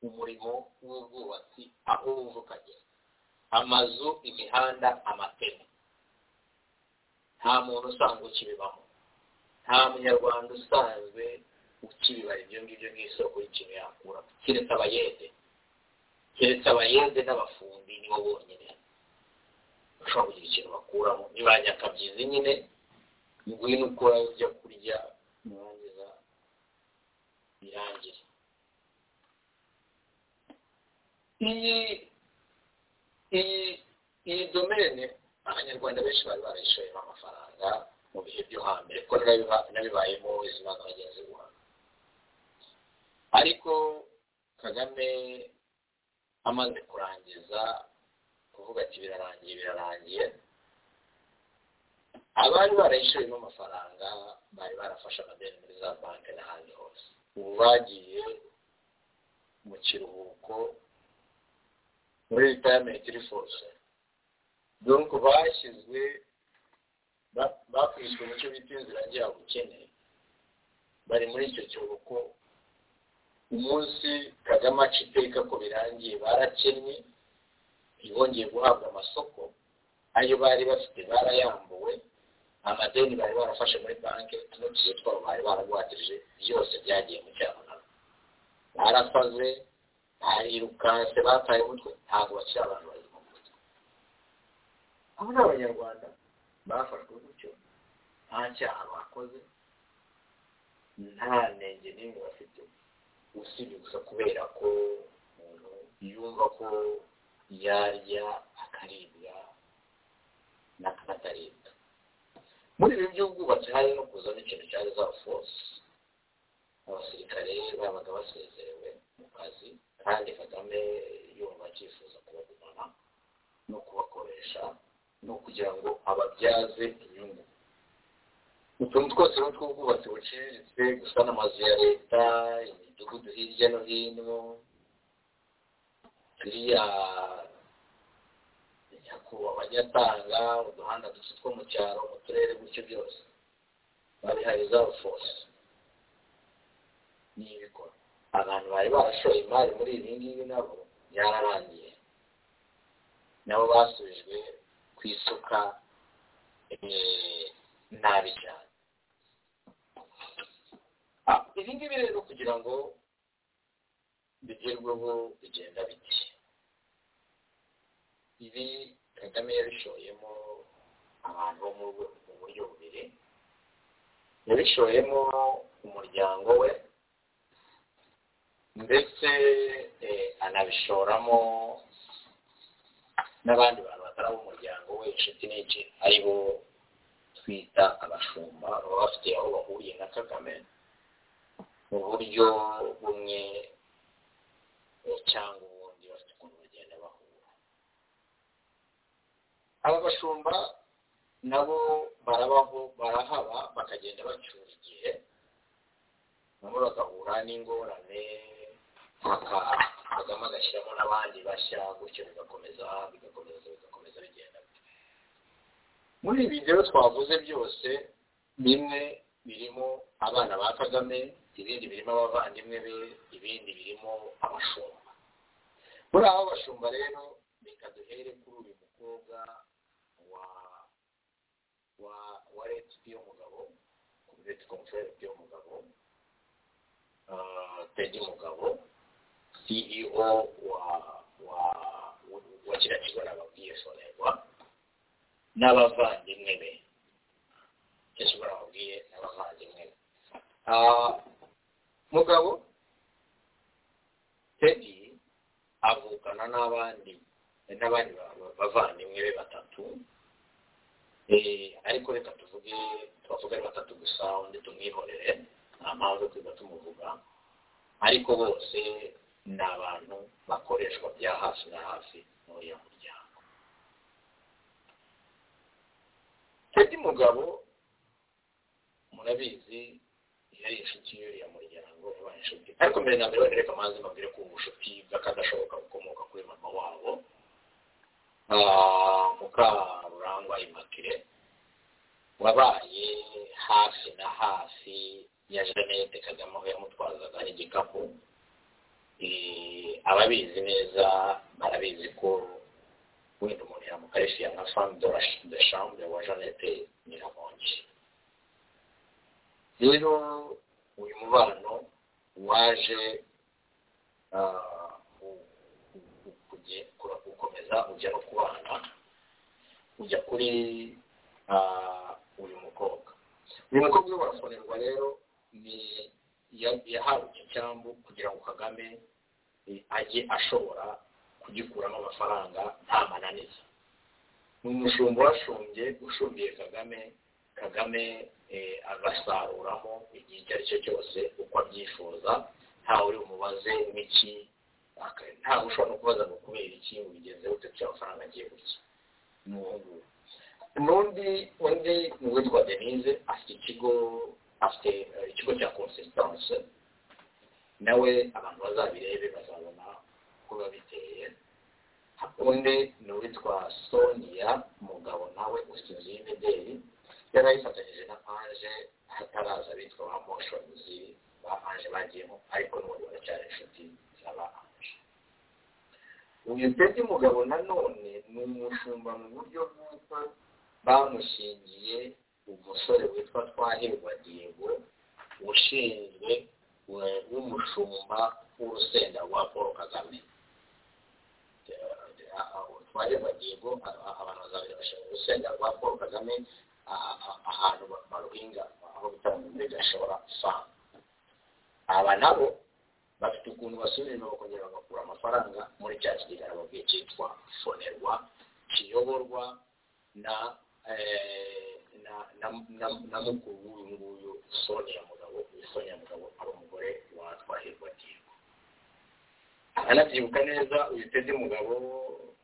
umurimo w'ubwubatsi aho wuvukanye amazu imihanda amateme nta muntu usanzwe ukibibamo nta munyarwanda usanzwe ukibibara ibyo ngibyo nk'isoko y'ikintu yakura keretse abayede keretse abayede n'abafundi nibo bonyine bashobora kugira ikintu bakuramo ni ba nyakabyizi nyine ngwino ukora ibyo kurya nurangiza birangire iyi iyi iyi domene abanyarwanda benshi bari barayishoyemo amafaranga mu bihe byo hambere ko nabibayemo izina na bagenzi babo ariko kagame amaze kurangiza kuvuga ati birarangiye birarangiye abari barayishoyemo amafaranga bari barafashe amadeni muri za banki n'ahandi hose ubu bagiye mu kiruhuko muri ritayamenti rifose donc bashyizwe bakubiswe mu cyo bita inzira ngira bukene bari muri icyo kiruhuko umunsi kagame aca iteka ko birangiye barakennye ntibongeye guhabwa amasoko ayo bari bafite barayambuwe amadeni bari barafashe muri banki n'utuzu twabo bari baragwatije byose byagiye mu cyamunara barasaze barirukanse bataye umutwe ntabwo bakiri abantu bari mu mutwe abo ni abanyarwanda bafashwe gutyo nta cyaha bakoze nta ntege n'imwe bafite usibye gusa kubera ko umuntu yumva ko yarya akaribwa n'akataribwa muri ibi by'ubwubatsi hari no kuzamo ikintu cya reserve force abasirikare babaga basezerewe mu kazi kandi kagame yumva akifuza kubagumana no kubakoresha no kugira ngo ababyaze inyungu utuntu twose ni utw'ubwubatsi buciriritse gusana amazu ya leta imidugudu hirya no hino turiya nyakubahwa ajya atanga uduhanda duto two mu cyaro mu turere gutyo byose babihaye za force n'ibikora abantu bari barashoye imari muri ibi ngibi nabo yararangiye nabo basubijwe ku isuka nabi cyane ibi ngibi rero kugira ngo bigerweho bigenda bike ibi kagame yabishoyemo abantu bo mu buryo bubiri yabishoyemo umuryango we ndetse anabishoramo n'abandi bantu batari umuryango we inshuti n'inshi ari bo twita abashumba baba bafite aho bahuriye na kagame mu buryo bumwe cyangwa ubundi bafite ukuntu bagenda bahura aba bashumba nabo barabaho barahaba bakagenda bacyura igihe nabo bagahura n'ingorane kagame agashyiramo n'abandi bashya gutyo bigakomeza bigakomeza bigakomeza bigenda muri ibi rero twavuze byose bimwe birimo abana ba kagame ibindi birimo abavandimwe be ibindi birimo abashumba muri abo bashumba rero reka duhere kuri uyu mukobwa wa wa wa leta y'umugabo leta komfere y'umugabo tedi mugabo ceo wa wa wa kiriya kigo nababwiye sonarwa n'abavandimwe be kishobora babwiye n'abavandimwe be mugabo tedi avukana n'abandi n'abandi bavandimwe be batatu ariko reka tuvuge twavuga ari batatu gusa undi tumwihorere nta mpamvu tujya tumuvuga ariko bose ni abantu bakoreshwa bya hafi na hafi n'uriya muryango tedi mugabo murabizi yari inshuti y'uriya muryango yabaye inshuti ariko mbere na mbere reka amazi mbabwire ko ubushuti bw'akadashoboka bukomoka kuri mama wabo mukarurangwa imakire wabaye hafi na hafi ya jeannette kagame aho yamutwazaga igikapu ababizi neza barabizi ko wenda umuntu yamukarishije nka femme de chambre wa jeannette nyiramongi rero uyu mubano waje gukomeza ujya no kubana ujya kuri uyu mukobwa uyu mukobwa barafonerwa rero ni yahawe icyo cyambu kugira ngo kagame ajye ashobora kugikuramo amafaranga nta mananiza ni umushumba washumbye ushumbiye kagame kagame agasaruramo igihe icyo ari cyo cyose uko abyifuza ntawe uri umubaze n'iki ntawe ushobora no kubaza ngo kubera iki ngo bigenze gute kugira amafaranga agiye gutya ni uwo nguwo n'undi undi ni uwitwa denise afite ikigo afite ikigo cya consistanse nawe abantu bazabirebe bazabona uko biba biteye undi ni uwitwa sonia mugabo nawe ufite inzu y'imideli yari ayifatanyije na ange hataraza abitwa ba moshozi ba ange bagiyemo ariko n'ubu baracyari inshuti z'aba ange uyu pedi mugabo nanone ni umushumba mu buryo bw'uko bamushingiye umusore witwa twahirwa diego ushinzwe w'umushumba w'urusenda rwa paul kagame twahirwa diego abantu bazabera bashinzwe urusenda rwa paul kagame ahantu baruhinga aho bita muri gashora famu aba nabo bafite ukuntu basubiramo bakongera bagakura amafaranga muri cya kigega babwiye cyitwa fonerwa kiyoborwa na eh, na- na- na- na mukuru w'uyu nguyu sonia mugabo uyu sonia mugabo ari umugore wa twahirwa hirwa anabyibuka neza uyu tedi mugabo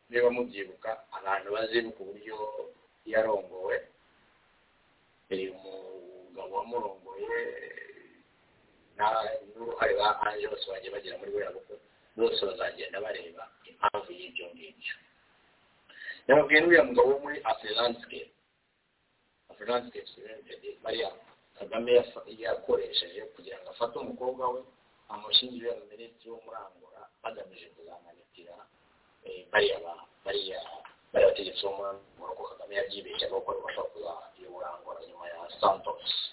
niba mubyibuka abantu bazibuka uburyo yarongowe uyu mugabo wamurongoye na n'uruhare ba anje bose bagiye bagera muri buriya bukwe bose bazagenda bareba impamvu y'ibyo ngibyo yamubwiye n'uriya mugabo wo muri afurilansike afurilansike simentedi bariya kagame yafa- yakoresheje kugira ngo afate umukobwa we amushyingire mu minisitiri wo muri angola bagamije kuzamanitira eh, bariya ba- bariya bariya bategetsi bo muri angola ko kagame yabyibeshyaga kuko bibasha kuzayobora angola nyuma ya santos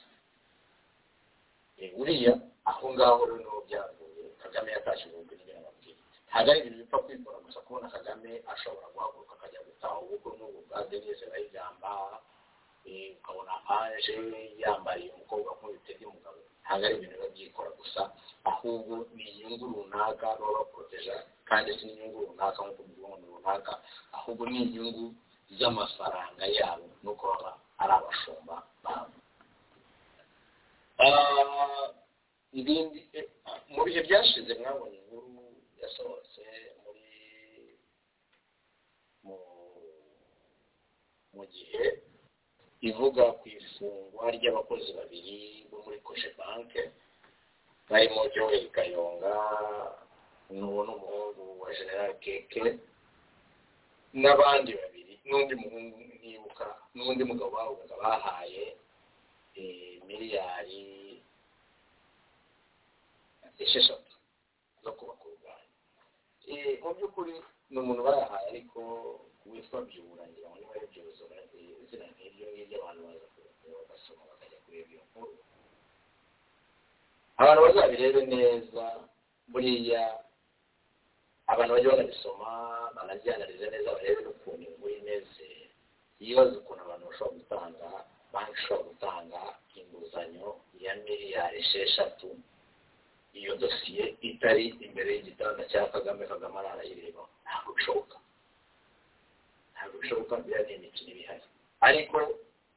Eh, buriya aho ngaho rero niho byavuye kagame yatashye ubukwe n'ibyo nababwiye ntabwo ari ibintu bipfa kwikora gusa kubona kagame ashobora guhaguruka akajya gutaha ubukwe n'ubu bwa denise bayigamba eh, ukabona aje yambariye umukobwa nk'ubitega umugabo ntabwo ari ibintu biba byikora gusa ahubwo ni inyungu runaka baba bakoroteja kandi si n'inyungu runaka nk'uko mubibona runaka ahubwo ni inyungu z'amafaranga yabo nuko baba ari abashumba babo Ah, ibindi eh, mu bihe byashize mwabonye inkuru yasohotse muri mu mu gihe ivuga ku ifungwa ry'abakozi babiri bo muri koshe banke barimo joel kayonga n'uwo n'umuhungu wa general keke n'abandi babiri n'undi muhungu nibuka n'undi mugabo bavugaga bahaye eh, miliyari esheshatu zo kubaka uruganda Eh, mu by'ukuri ni umuntu barahaye ariko witwa byura ngira ngo niba ari byuzura eh, izina nk'iryo ngiryo abantu baza kureba bagasoma bakajya kureba iyo nkuru abantu bazabirebe neza buriya abantu bajya banabisoma banabyanarize neza barebe n'ukuntu inkuru imeze yibaza ukuntu abantu bashobora gutanga banki ishobora gutanga inguzanyo ya miliyari esheshatu iyo dosiye itari imbere y'igitanda cya kagame kagame arayireba ntabwo bishoboka ntabwo bishoboka biriya ni imikino iba ihari ariko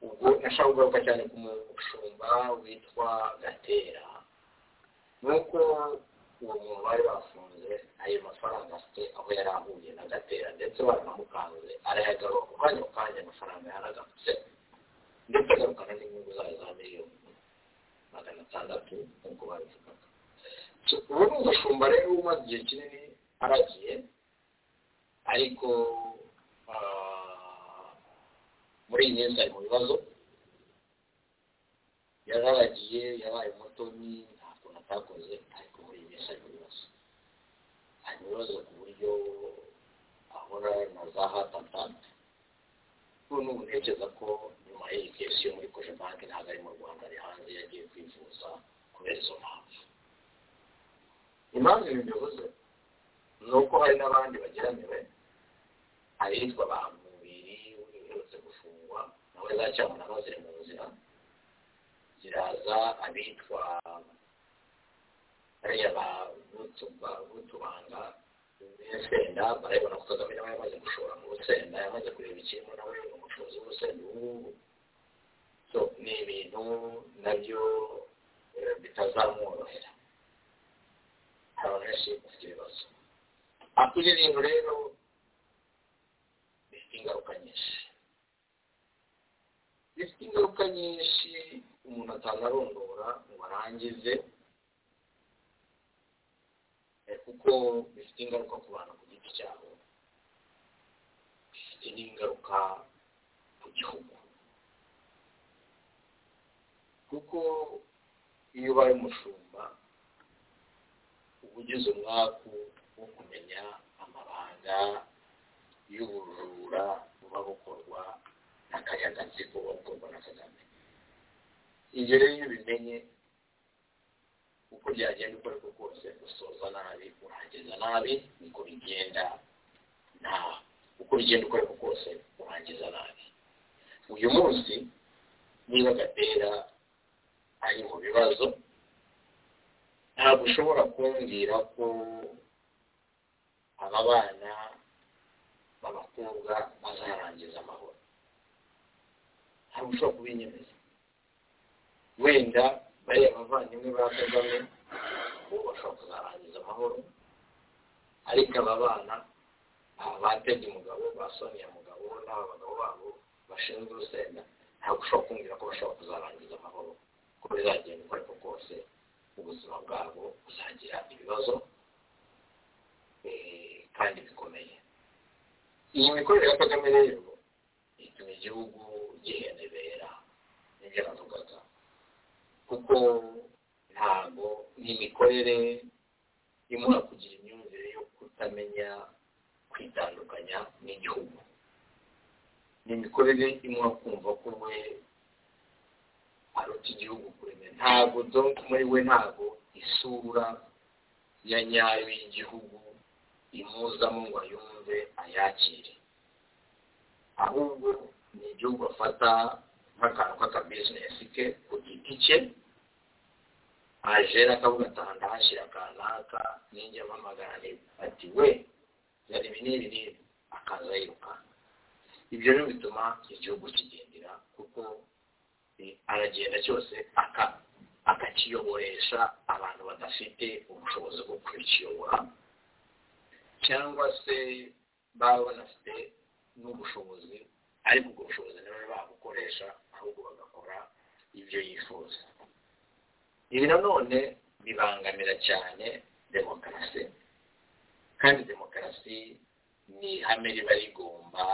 ubwo nashaka kugaruka cyane ku mushumba witwa gatera nuko uwo muntu bari bafunze ayo mafaranga afite aho yari ahuye na gatera ndetse baranamukanze arayagaruka ku kanya ku kanya amafaranga yaragarutse ndetse agarukana n'inyungu zayo za miliyoni magana atandatu nk'uko babivugaga So, uwo ni umushumba rero umaze igihe kinini aragiye ariko ah, muri iyi minsi ari mu bibazo yararagiye yabaye umutoni nta kuntu atakoze ariko muri iyi minsi ari mu bibazo ari mu bibazo ku buryo ahora na za hatatanta ubu ntekereza ko nyuma y'iyi kesi yo muri koje banki ntabwo ari mu rwanda ari hanze yagiye kwivuza kubera izo mpamvu impamvu ibi bivuze ni uko hari n'abandi bageramiwe hari hitwa abantu babiri uherutse gufungwa nawe zacyamunamo ziri mu nzira ziraza abitwa bariya ba Butuba- butubanga n'urusenda barabibona ko kagame nawe yamaze gushora mu rusenda yamaze kureba ikintu nawe ni umucuruzi w'urusenda ubu ngubu so ni ibintu nabyo eh, bitazamworohera hari abantu benshi bafite ibibazo ariko ibyo bintu rero bifite ingaruka nyinshi bifite ingaruka nyinshi umuntu atanarondora ngo arangize Eh, kuko bifite ingaruka ku bantu ku giti cyabo bifite n'ingaruka ku gihugu kuko iyo ubaye umushumba uba ugize umwaku wo kumenya amabanga y'ubujura buba bukorwa n'akayagatsiko buba bukorwa na kagame ibyo rero iyo ubimenye uko byagenda uko ariko kose usoza nabi urangiza nabi niko bigenda nta uko bigenda uko ariko kose urangiza nabi uyu munsi niba gatera ari mu bibazo ntabwo ushobora kumbwira ko aba bana b'abakobwa bazarangiza amahoro ntabwo ushobora kubinyemeza wenda bariya bavandimwe ba kagame ubu bashobora kuzarangiza amahoro ariko aba bana aba batebye umugabo basoniye umugabo n'aba bagabo babo bashinzwe urusenda ntabwo ushobora kumbwira ko bashobora kuzarangiza amahoro ko bizagenda uko ariko kose ubuzima bwabo buzagira ibibazo eh, kandi bikomeye iyi mikorere ya kagame rero ituma igihugu gihenebera nibyo navugaga kuko ntabwo n'imikorere imura kugira imyumvire yo kutamenya kwitandukanya n'igihugu ni imikorere imura kumva ko we aruta igihugu kuremera ntabwo donc muri we ntabwo isura ya nyayo y'igihugu imuzamo ngo ayumve ayakire ahubwo ni igihugu afata nk'akantu k'akabizinesi ke ku giti cye ajera akavuga ati aha ndahashyira kanaka ninjya mpamagara leta ati we yari ibi n'ibi n'ibi akaza yirukanka ibyo rero bituma igihugu kigendera kuko aragenda cyose aka- akakiyoboresha abantu badafite ubushobozi bwo kukiyobora cyangwa se baba banafite n'ubushobozi ariko ubwo bushobozi ntibabe babukoresha ahubwo bagakora ibyo yifuza ibi nanone bibangamira cyane demokarasi kandi demokarasi ni ihame riba rigomba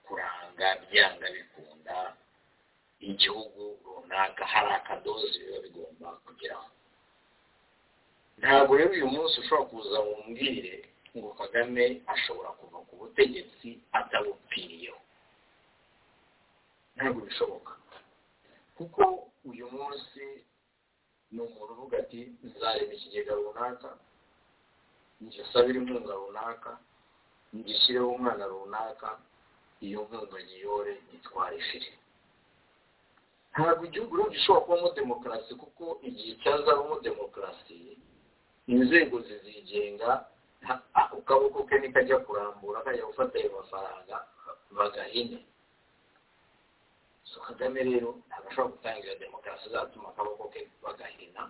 kuranga byanga bikunda igihugu runaka hari akadozi biba bigomba kugeraho ntabwo rero uyu munsi ushobora kuza wumbwire ngo kagame ashobora kuva ku butegetsi atabupfiriyeho ntabwo bishoboka kuko uyu munsi ni umuntu uvuga ati nzareba ikigega runaka ngisabire inkunga runaka ngishyireho umwana runaka iyo nkunga nyiyore nitwara ishiri ntabwo igihugu rero gishobora kubamo demokarasi kuko igihe cyazabamo demokarasi inzego zizigenga nta- ako kaboko ke nikajya kurambura kajya gufata ayo mafaranga bagahine so kagame rero ntabwo ashobora gutangira demokarasi azatuma akaboko ke bagahina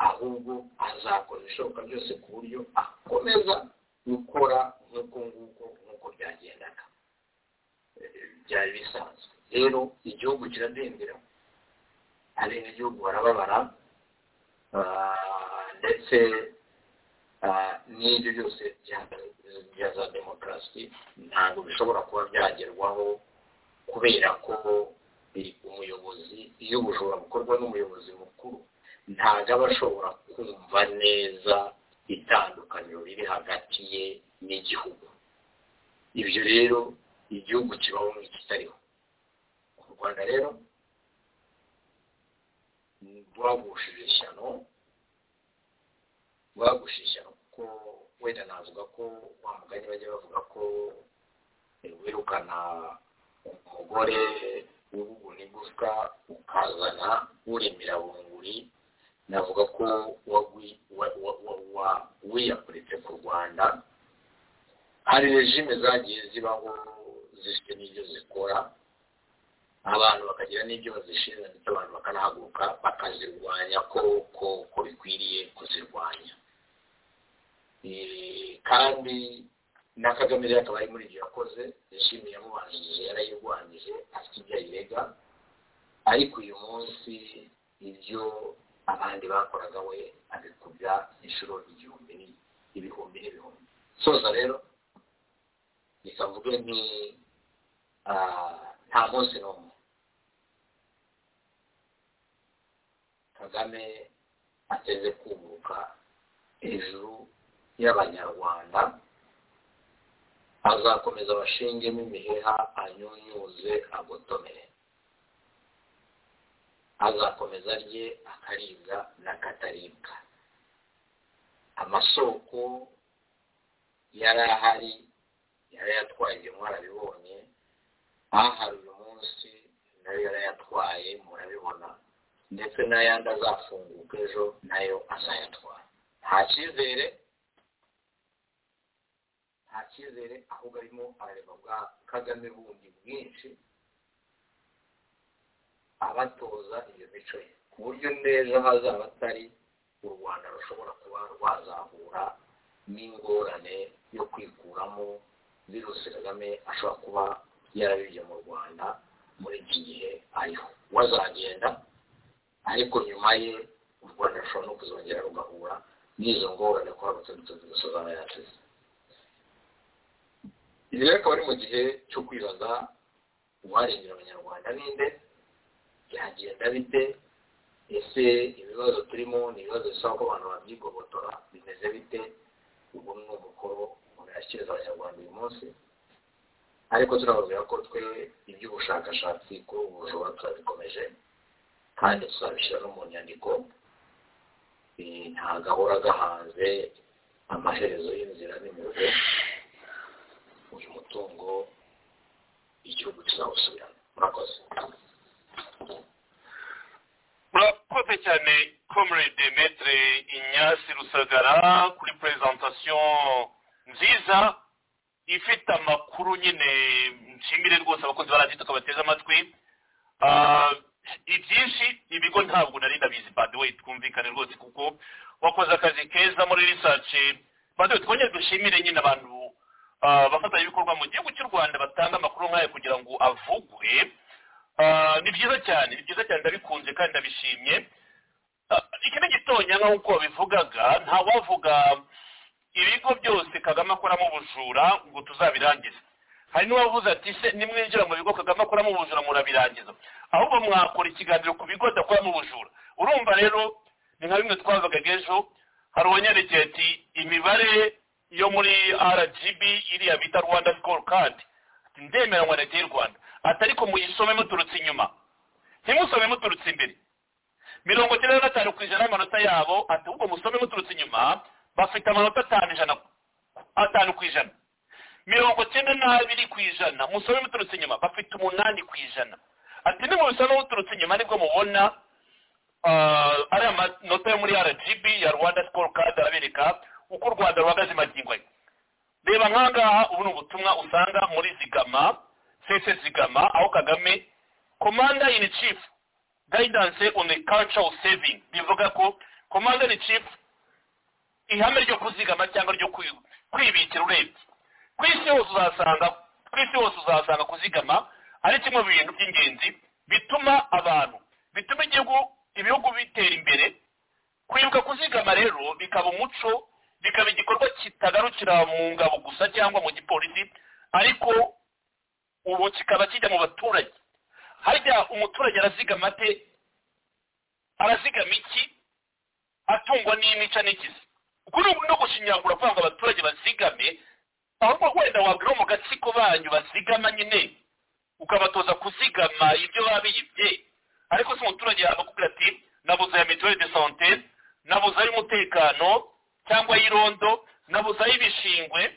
ahubwo azakora ibishoboka byose ku buryo akomeza gukora nk'uko nguko nk'uko byagendaga byari bisanzwe rero igihugu kiradendera abenegihugu barababara ah, ndetse ah, n'ibyo byose bya- bya za demokarasi ntabwo bishobora kuba byagerwaho kubera ko i- umuyobozi iyo ubujura bukorwa n'umuyobozi mukuru ntabwo aba ashobora kumva neza itandukaniro riri hagati ye n'igihugu ibyo rero igihugu kibaho n'ikitariho u rwanda rero rwagushije ishyano rwagushije ishyano kuko wenda navuga ko wa mugani bajya bavuga ko wirukana umugore w'ubuguna igufwa ukazana uremera bunguri navuga ko wagwi- wa- wa- wa- wa- wiyakuritse ku rwanda hari rejime zagiye zibaho zifite n'ibyo zikora abantu bakagira n'ibyo bazishinzwe ndetse abantu bakanahaguruka bakazirwanya ko ko ko bikwiriye kuzirwanya Eh, kandi na kagame rero akaba ari muri ibyo yakoze yashimiye yamubanjije yarayirwanyije afite ibyo ayirega ariko uyu munsi ibyo abandi bakoraga we abikubya inshuro igihumbi ni- ibihumbi n'ibihumbi soza rero rikavuge ni ah, nta munsi n'umwe kagame ateze kuguruka hejuru y'abanyarwanda azakomeza abashingemo imiheha anyunyuze agotomere azakomeza arye akaribwa n'akataribwa amasoko yari ahari yari yatwaye ibyo mwarabibonye ahari uyu munsi nayo yarayatwaye murabibona ndetse n'ayandi azafunguka ejo nayo azayatwara nta cyizere nta cyizere ahubwo arimo arareba bwa kagame bundi bwinshi abatoza iyo mico ye ku buryo neza hazaba atari u rwanda rushobora kuba rwazahura n'ingorane yo kwikuramo virusi kagame ashobora kuba yarabibye mu rwanda muri iki gihe ariho wazagenda ariko nyuma ye u rwanda rushobora no kuzongera rugahura n'izo ngorane ko hari utundi dusozana yasize ibi rero akaba ari mu gihe cyo kwibaza uwarengera abanyarwanda ninde byagenda bite ese ibibazo turimo ni ibibazo bisaba ko abantu babyigobotora bimeze bite ubu ni umukoro umuntu yashyiriza abanyarwanda uyu munsi ariko turababwira ko twe iby'ubushakashatsi kuri ubu bujura turabikomeje kandi tuzabishyira no mu nyandiko nta gahora gahanze amaherezo y'inzira n'imivugo uyu mutungo igihugu kizawusubiramo murakoze murakoze cyane comrade metre inyasi rusagara kuri presentation nziza ifite amakuru nyine nshimire rwose abakozi baradiyo tukabateze amatwi ibyinshi ibigo ntabwo nari ndabizi badewe twumvikane rwose kuko wakoze akazi keza muri research badewe twongere dushimire nyine abantu abafatanyabikorwa mu gihugu cy'u rwanda batanga amakuru nk'aya kugira ngo avugwe ni byiza cyane ni byiza cyane ndabikunze kandi ndabishimye iki ni gitonya nk'uko babivugaga ntawavuga ibigo byose kagame akoramo ubujura ngo tuzabirangize hari n'uwavuze ati se nimwinjira mu bigo kagame akoramo ubujura murabirangiza ahubwo mwakora ikiganiro ku bigo adakoramo ubujura urumva rero ni nka bimwe twavugaga ejo hari uwanyerekeye ati imibare yo muri rgb iriya bita rwanda sikoro kandi ndemeranywa leta y'u rwanda atari ko muyisome muturutse inyuma ntimusome muturutse imbere mirongo icyenda na gatanu ku ijana y'amanota yabo ati ahubwo musome muturutse inyuma bafite amanota atanu ijana atanu ku ijana mirongo icyenda n'abiri ku ijana musome muturutse inyuma bafite umunani ku ijana ati nimubisome muturutse inyuma nibwo mubona ari amanota yo muri rgb ya rwanda sikoro kandi arabereka uko u rwanda ruhagaze magingo ye reba nkangaha ubu ni ubutumwa usanga muri zigama sese zigama aho kagame commander in chief guidance on the culture of saving bivuga ko commander in chief ihame ryo kuzigama cyangwa ryo kwibikira urebye ku isi hose uzasanga ku isi hose uzasanga kuzigama ari kimwe mu bintu by'ingenzi bituma abantu bituma igihugu ibihugu bitera imbere kwibuka kuzigama rero bikaba umuco bikaba igikorwa kitagarukira mu ngabo gusa cyangwa mu gipolisi ariko ubu kikaba kijya mu baturage harya umuturage arazigama ate arazigama iki atungwa n'imica n'ikizi uku ni no gushinyagura kugira ngo abaturage bazigame ahubwo wenda wabwira mu gatsiko banyu bazigama nyine ukabatoza kuzigama ibyo babiyibye ariko si umuturage yakubwira ati nabuze ya mituweli de sante nabuze ay'umutekano cyangwa y'irondo nabuze ay'ibishingwe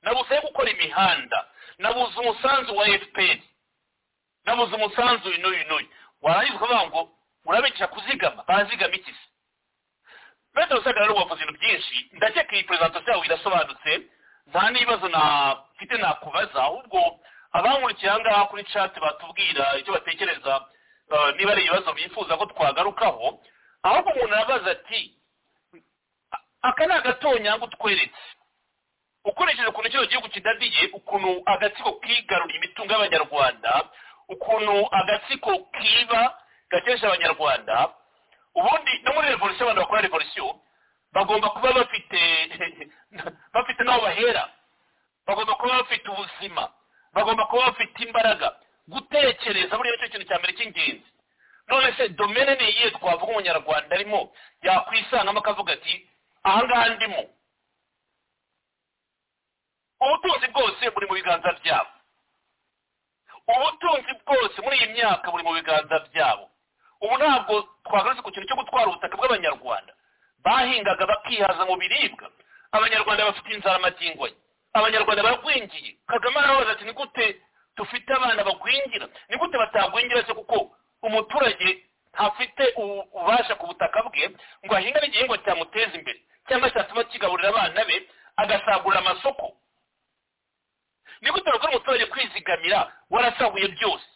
nabuze ayo gukora imihanda nabuze umusanzu wa fpr nabuze umusanzu inuyu inuyu warangiza ukavuga ngo urabigisha kuzigama barazigama iki se bene rusaga rero wavuze ibintu byinshi ndakeka iyi perezantasiyo yawe irasobanutse nta n'ibibazo nafite nakubaza ahubwo abankurikiye aha ngaha kuri cati batubwira icyo batekereza niba ari ibibazo bifuza ko twagarukaho ahubwo umuntu arabaza ati aka ni agatonyanga utweretse ukoresheje ukuntu kino gihugu kidadiye ukuntu agatsiko kigarura imitungo y'abanyarwanda ukuntu agatsiko kiba gakesha abanyarwanda ubundi no muri revolisiyo abantu bakora revolisiyo bagomba kuba bafite bafite n'aho bahera bagomba kuba bafite ubuzima bagomba kuba bafite imbaraga gutekereza buriya nicyo kintu cya mbere cy'ingenzi none se domene ni iyihe twavuga umunyarwanda arimo yakwisangamo akavuga ati ahangaha ndimo ubutunzi bwose buri mu biganza byabo ubutunzi bwose muri iyi myaka buri mu biganza byabo ubu ntabwo twagaruze ku kintu cyo gutwara ubutaka bw'abanyarwanda bahingaga bakihaza mu biribwa abanyarwanda bafite inzara magingo ye abanyarwanda baragwingiye kagame arabaza ati ni gute dufite abana bagwingira ni gute batagwingira se kuko umuturage ntafite ubu- ububasha ku butaka bwe ngo ahinga n'igihingwa cyamuteza imbere cyangwa cyatuma kigaburira abana be agasagurira amasoko ni gute bakora umuturage kwizigamira warasahuye byose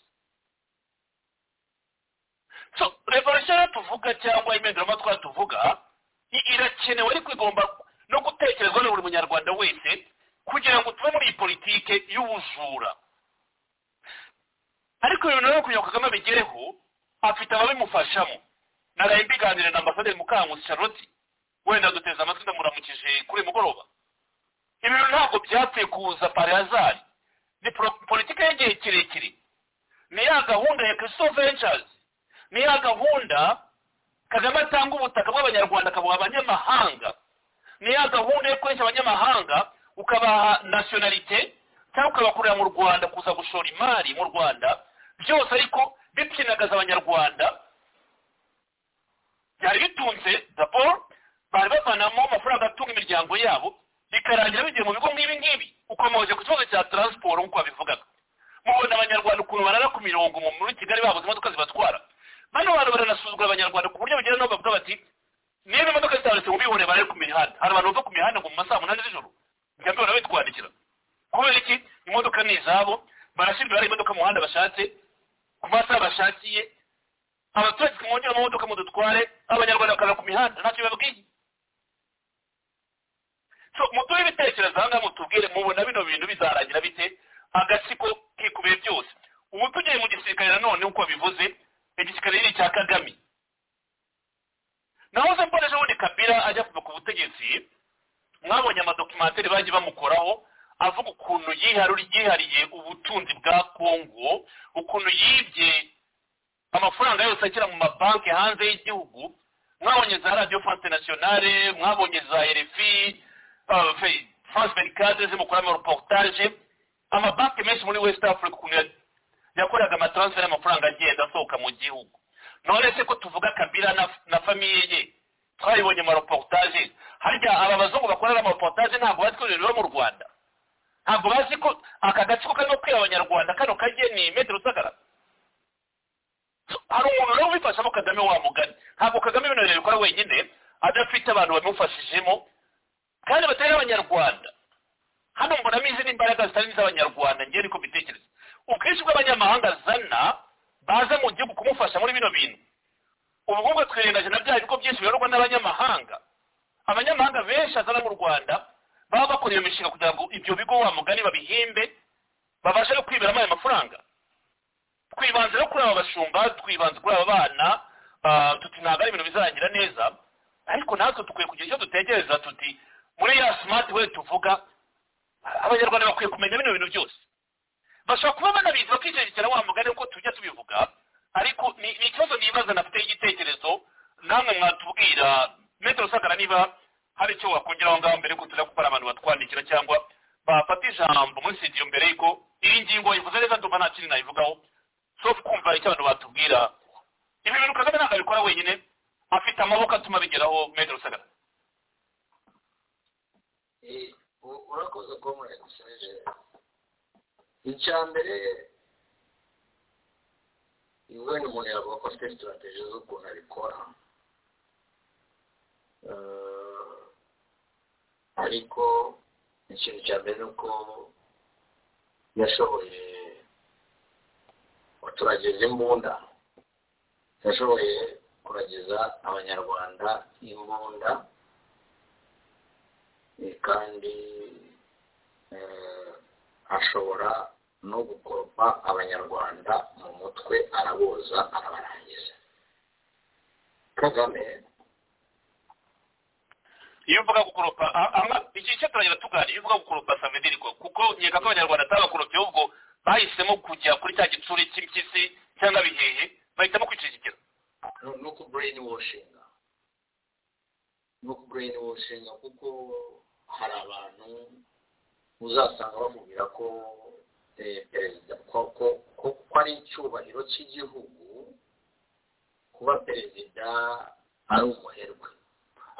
so revolution rero tuvuga cyangwa impinduramatwara tuvuga i- irakenewe ariko igomba no gutekerezwa na buri munyarwanda wese kugira ngo tuve muri iyi politike y'ubujura ariko ibintu rero kugira ngo kagame abigereho afite ababimufashamo naraye mbiganire na ambasaderi mukankusi charlotte wenda duteze amatwi ndamuramukije kuri uyu mugoroba ibi bintu ntabwo byapfuye kuza pari hazari ni pro- politiki y'igihe kirekire ni ya gahunda ya christo ventures ni ya gahunda kagame atanga ubutaka bw'abanyarwanda akabuha abanyamahanga ni ya gahunda yo koresha abanyamahanga ukabaha nationalite cyangwa ukabakorera mu rwanda kuza gushora imari mu rwanda byose ariko bipyinagaza abanyarwanda byari bitunze daboro bari bavanamo amafaranga atunga imiryango yabo bikarangira bigiye mu bigo nk'ibi ngibi ukomeje ku kibazo cya taransiporo nk'uko babivugaga mubona abanyarwanda ukuntu barara ku mirongo mu muri kigali babuze imodoka zibatwara bano bantu baranasuzugura abanyarwanda ku buryo bugera n'aho bavuga bati niba imodoka zitabonetse mu bihore barare ku mihanda hari abantu bava ku mihanda ngo mu masaha munani z'ijoro njya mbibona bitwandikira kubera iki imodoka ni izabo barashyirwa hari imodoka mu muhanda bashatse ku masaha bashakiye abaturage twongera amamodoka mu dutware abanyarwanda bakaza ku mihanda ntacyo bibabwiye so mutube ibitekerezo aha ngaha mutubwire mubona bino bintu bizarangira bite agatsiko kikubiye byose ubu tugiye mu gisirikare nanone nk'uko bivuze igisirikare ni icya kagame naho se mbona ejobundi kabira ajya kuva ku butegetsi mwabonye amadokimateri bagiye bamukoraho avuga ukuntu yiharu- yihariye ubutunzi bwa kongo ukuntu yibye amafaranga yose akira mu mabanki hanze y'igihugu mwabonye za radiyo france nationale mwabonye za rfi uh, fe- france vericade zimukoramo reportage amabanki menshi muri west africa ukuntu ya- yakoraga amatransfer y'amafaranga agenda asohoka mu gihugu none se ko tuvuga kabila na, na famiye ye twabibonye amareportage harya aba bazungu bakorera amareportage ntabwo bazi ko ibintu biba mu rwanda ntabwo bazi ko aka gatsiko karimo kwiba abanyarwanda kano kageni metero rusagara hari umuntu rero ubifashamo kagame wa mugani ntabwo kagame ibintu bintu bikora wenyine adafite abantu bamufashijemo kandi batari n'abanyarwanda hano mbonamo izindi imbaraga zitari n'iz'abanyarwanda ngewe niko mbitekereza ubwinshi bw'abanyamahanga zana baza mu gihugu kumufasha muri bino bintu ubukungu twirengaje na bya bigo byinshi biyoborwa n'abanyamahanga abanyamahanga benshi azana mu rwanda baba bakora iyo mishinga kugira ngo ibyo bigo wa mugani babihimbe babashe no kwiberamo ayo mafaranga twibanze no kuri aba bashumba twibanze kuri aba bana ah, tuti ntabwo ari ibintu bizarangira neza ariko natwe dukwiye kugira icyo dutekereza tuti muri ya simati we tuvuga abanyarwanda bakwiye kumenya bino bintu byose bashobora kuba banabizi bakijerikira wa mugani nk'uko tujya tubivuga ariko ni ni ikibazo nibaza nafite igitekerezo namwe mwatubwira metero usagara niba hari icyo wakongeraho ngaho mbere yuko tujya gukora abantu batwandikira cyangwa bafata ijambo muri studio mbere yuko iyi ngingo yivuze neza ndumva nta kindi nayivugaho so kumva icyo abantu batubwira ibi bintu kagame ntabwo abikora wenyine afite amaboko atuma bigeraho metero usagara Eh, u- urakoze kuba muraguseje icya mbere ibonye umuntu yavuga ko afite sitirateji z'ukuntu abikora Eh, ariko ikintu cya mbere ni uko yashoboye abaturage b'imbunda yashoboye kuragiza abanyarwanda imbunda Eh, kandi eh, ashobora no gukoropa abanyarwanda mu mutwe araboza arabarangiza kagame iyo uvuga gukoropa a- ama- iki cyo turangira tuganira iyo uvuga gukoropa samediri kuko nkeka ko abanyarwanda atabakoropye ahubwo bahisemo kujya kuri cya gitsuri cy'impyisi cyangwa bihehe bahitamo kwicikikira no- ni uku brain washing ni uku brain washing kuko hari abantu uzasanga bavugira ko eh, perezida ko ko- ko- ko ari icyubahiro cy'igihugu kuba perezida ari umuherwe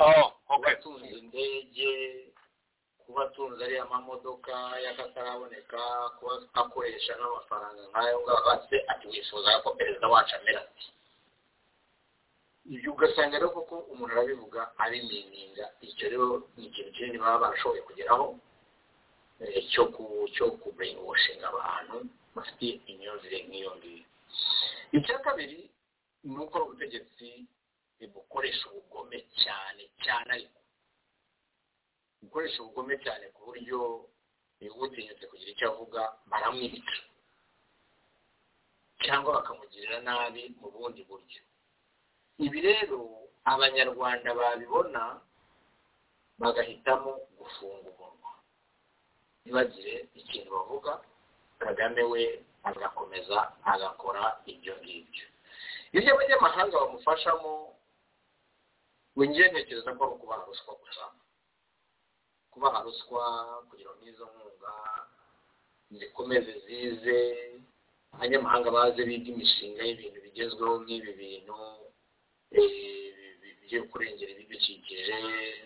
oh okay kuba atunze indege kuba atunze ariya mamodoka y'akataraboneka kuba akoresha n'amafaranga nk'ayo ngaho ase ati wifuza ko perezida wacu amera ati ibyo ugasanga rero koko umuntu arabivuga abimininga icyo rero ni ikintu kinini baba barashoboye kugeraho eh, cyo ku cyo kuburingoshinga abantu bafite imyumvire nk'iyo ngiyo icya kabiri ni uko ubutegetsi bukoresha ubugome cyane cyane ariko gukoresha ubugome cyane ku buryo niba utinyutse kugira icyo avuga baramwica cyangwa bakamugirira nabi mu bundi buryo ibi rero abanyarwanda babibona bagahitamo gufunga umunwa ntibagire ikintu bavuga kagame we agakomeza agakora ibyo ngibyo ibyo abanyamahanga bamufashamo we ngewe ntekereza ko ari ukubaha ruswa gusa kubaha ruswa kugira ngo n'izo nkunga zikomeze zize abanyamahanga baze biga imishinga y'ibintu bigezweho nk'ibi bintu byo kurengera ibidukikije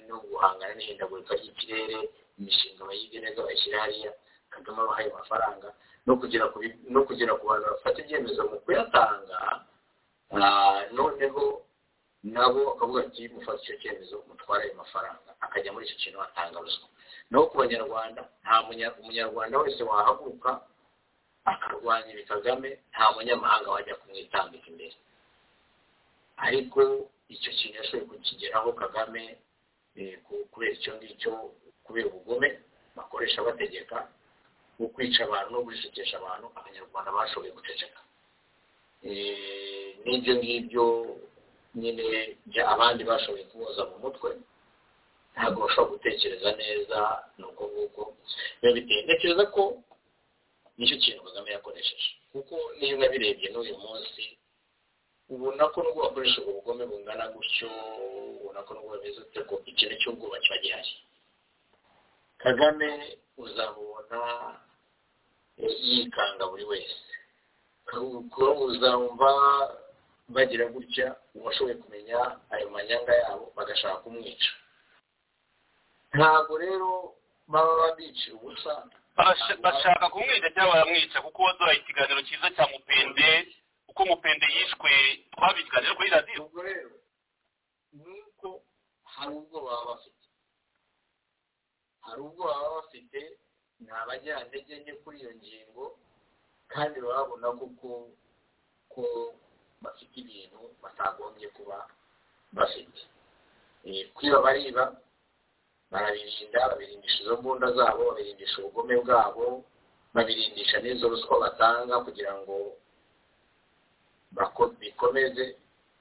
no guhangana n'ihindagurika ry'ikirere imishinga bayige neza bayishyira hariya kagame abahaye amafaranga no kugera ku bi- no kugera ku bantu bafata ibyemezo mu kuyatanga ah, noneho nabo bakavuga ati mufata icyo cyemezo mutware ayo mafaranga akajya muri icyo kintu atanga ruswa naho ku banyarwanda nta munya- umunyarwanda wese wahaguruka akarwanya ibi kagame nta munyamahanga wajya kumwitambika imbere ariko icyo kintu yashoboye kukigeraho kagame eh, ku- kubera icyo ngicyo kubera ubugome bakoresha bategeka mu kwica abantu no gushekesha abantu abanyarwanda bashoboye guceceka Eh, n'ibyo ngibyo nyine bya abandi bashoboye kuboza mu mutwe ntabwo bashobora gutekereza neza ni uko nguko biba biteye ntekereza ko nicyo kintu kagame yakoresheje kuko niyo nabirebye n'uyu munsi ubona ko nubwo bakoresha ubwo bugome bungana gutyo ubona ko nubwo bameze ute ko ikintu cy'ubwoba kiba gihari kagame uzamubona yikanga buri wese kuko uzumva bagira gutya uwashoboye kumenya ayo manyanga yabo bagashaka kumwica ntabwo rero baba babicira ubusa Barasha- bashaka kumwica cyangwa baramwica kuko waduhaye ikiganiro cyiza cya mupende uko mupende yishwe twabaye ikiganiro kuri radiyo ubwo rero ni uko hari ubwo baba bafite hari ubwo baba bafite ni abanyantege nke kuri iyo ngingo kandi babona koko ko bafite ibintu batagombye kuba bafite Eh, kwiba bariba barabirinda babirindisha izo mbunda zabo babirindisha ubugome bwabo babirindisha n'izo ruswa batanga kugira ngo bako- bikomeze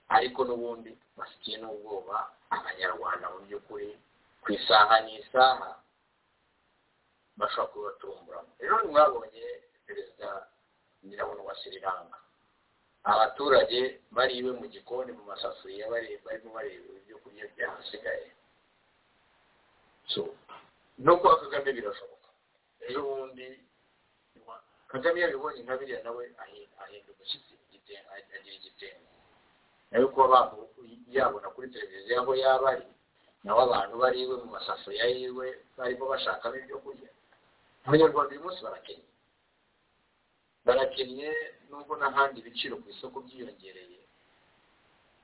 ariko n'ubundi bafitiye n'ubwoba abanyarwanda mu by'ukuri ku isaha n'isaha bashobora kubatumburamo rero mwabonye perezida nyirabona wa sri lanka abaturage bariwe mu gikoni mu masafuriya bari- barimo bareba ibyo kurya byahasigaye so no kuba kagame birashoboka ejo bundi wa- kagame yabibonye nka biriya nawe ahi- ahinda umushyitsi igite- agira igitenge nawe kuba bamu- yabona kuri televiziyo aho yaba ari nawe abantu bari iwe mu masafuriya yiwe barimo bashakamo ibyo kurya abanyarwanda uyu munsi barakennye barakennye nubwo n'ahandi ibiciro ku isoko byiyongereye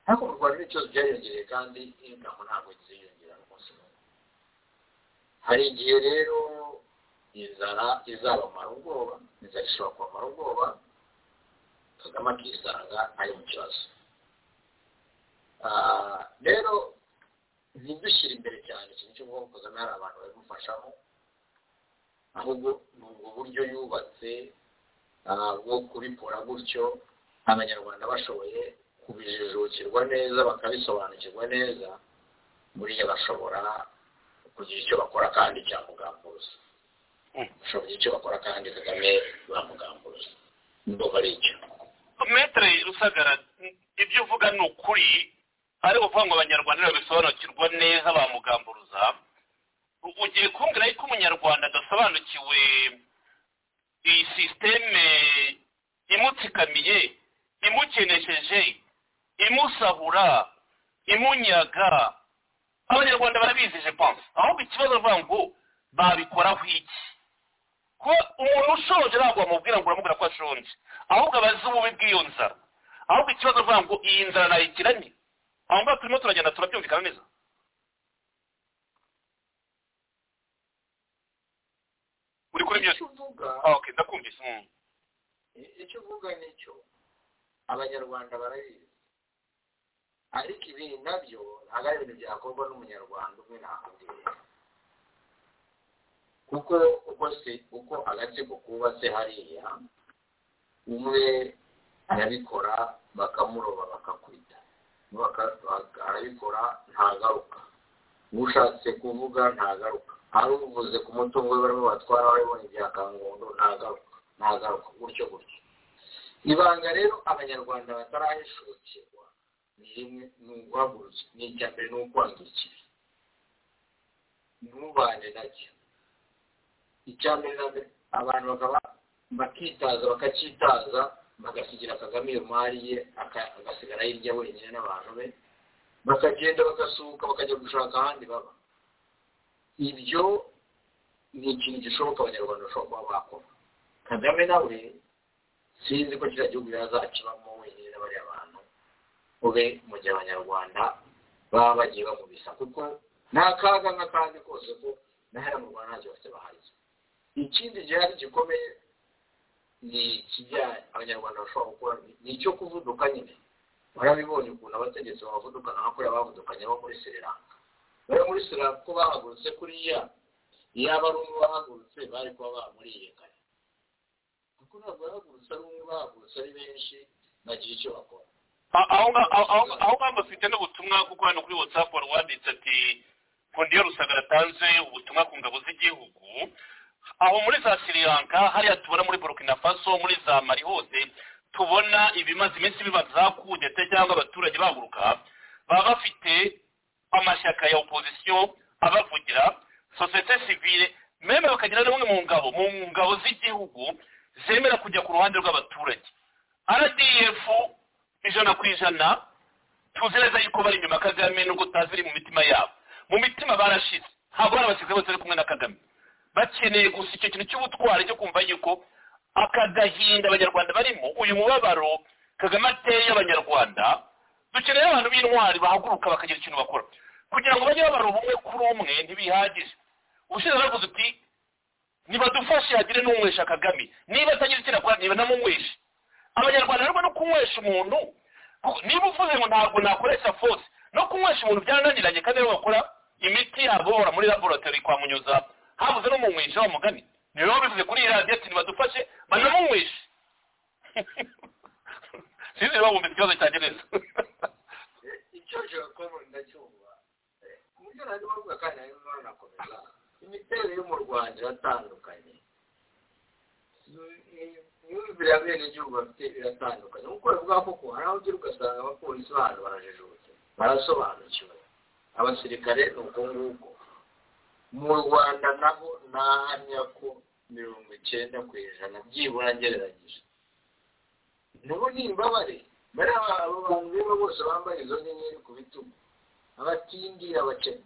ariko mu rwanda ibiciro byariyongereye kandi ingano ntabwo ziyongera n'umunsi n'umwe hari igihe rero inzara izabamara ubwoba inzara ishobora kubamara ubwoba kagame akisanga ari mu kibazo Ah, rero ntidushyire imbere cyane ikintu cyo kuvuga ngo kagame hari abantu babimufashamo ahubwo ni ubwo buryo yubatse ah, bwo kubikora gutyo abanyarwanda bashoboye kubijijukirwa neza bakabisobanukirwa neza buriya bashobora kugira icyo bakora kandi cyamugambuza bashobora kugira icyo bakora kandi kagame bamugambuza ndumva ari icyo metere rusagara ibyo uvuga ni ukuri ari ukuvuga ngo abanyarwanda babisobanukirwa neza bamugamburuza ugiye kumbwira yuko umunyarwanda adasobanukiwe iyi sisiteme imutsikamiye imukenesheje imusahura imunyaga abanyarwanda barabizi je pense ahubwo ikibazo bavuga ngo babikoraho iki kuba umuntu ushoje ntabwo wamubwira ngo uramubwira ko ashonje ahubwo abazi ububi bw'iyo nzara ahubwo ikibazo avuga ngo iyi nzara nayikiranye aho ngaho turimo turagenda turabyumvikana neza uri kuri byose icyo uvuga Ah, okay ndakumvise mm. icyo uvuga nicyo abanyarwanda barabizi ariko ibi nabyo ntabwo ari ibintu byakorwa n'umunyarwanda umwe ntakundi kuko uko se uko agatsiko kubatse hariya umwe arabikora bakamuroba bakakwita Baka- baka- arabikora ntagaruka ushatse kuvuga ntagaruka hari uvuze ku mutungo we barimo batwara baribona ibyakangondo ntagaruka ntagaruka gutyo gutyo ibanga rero abanyarwanda batarahishukirwa ni rimwe ni uguhagurukira ni icya mbere ni ukwandukira ntubane nacyo icya mbere na mbere abantu bakaba bakitaza bakacyitaza bagasigira kagame iyo mari ye aka- agasigara hirya wenyine n'abantu be bakagenda bagasuhuka bakajya gushaka ahandi baba ibyo ni ikintu gishoboka abanyarwanda bashobora kuba bakora kagame nawe sinzi ko kiriya gihugu yazakibamo wenyine na bariya bantu ube mu gihe abanyarwanda baba bagiye bamubisa kuko nta kaga n'akandi kose ko na hano mu rwanda ntacyo bafite bahari ikindi gihari gikomeye ni ikijyanye abanyarwanda bashobora gukora ni icyo kuvuduka nyine barabibonye ukuntu abategetsi babavudukana nka kuriya bavudukanye bo muri sri lanka bari muri sri lanka ko bahagurutse kuriya yaba ari umwe bahagurutse bari kuba bamuriye kare kuko ntabwo bahagurutse ari umwe bahagurutse ari benshi bagira icyo bakora Ah, aho nga- aho- aho- aho ngaho bafite n'ubutumwa kuko hano kuri whatsapp wari wanditse ati kondiyo rusagara atanze ubutumwa ku ngabo z'igihugu aho muri za sri lanka hariya tubona muri burkina faso muri za mali hose tubona ibimaze iminsi biba za kudeta cyangwa abaturage bahaguruka baba bafite amashyaka ya opozisiyo abavugira sosiyete sivile meme bakagira n'umwe mu ngabo mu ngabo z'igihugu zemera kujya ku ruhande rw'abaturage rdf ijana ku ijana tuzi neza yuko bari inyuma ya kagame nubwo tutazi iri mu mitima yabo mu mitima barashize ntabwo bari abasirikare bose bari kumwe na kagame bakeneye gusa icyo kintu cy'ubutwari cyo kumva yuko aka gahinda abanyarwanda barimo uyu mubabaro kagame ateye abanyarwanda dukeneye abantu b'intwari bahaguruka bakagira ikintu bakora kugira ngo bajye babara ubumwe kuri umwe ntibihagije ubushize baravuze uti nibadufashe hagire n'umwesha kagame niba atagira icyo akora niba namumweshe abanyarwanda barimo no kunywesha umuntu ku- niba uvuze ngo ntabwo nakoresha force no kunywesha umuntu byarananiranye kandi aribo bakora imiti yabo bahora muri laboratori kwa munyuza habuze no mu mwisha wa mugani niyo baba bivuze kuri iyi radiyo ati nibadufashe banamunyweshe sinzi niba wumva ikibazo cyanjye neza icyo gikorwa ndacyumva ku buryo nari bavuga kandi nari ndimo nakomeza imiterere yo mu rwanda iratandukanye imyumvire ya bene igihugu bafite iratandukanye nk'uko bavuga koko hari aho ugira ugasanga abapolisi bahantu barajijutse barasobanukiwe abasirikare ni uko nguko mu rwanda naho nahamya ko mirongo icyenda ku ijana byibura ngereranyije nabo ni imbabare bariya abo bantu rero bose bambaye izo nyenyeri ku bitugu abatindi abakene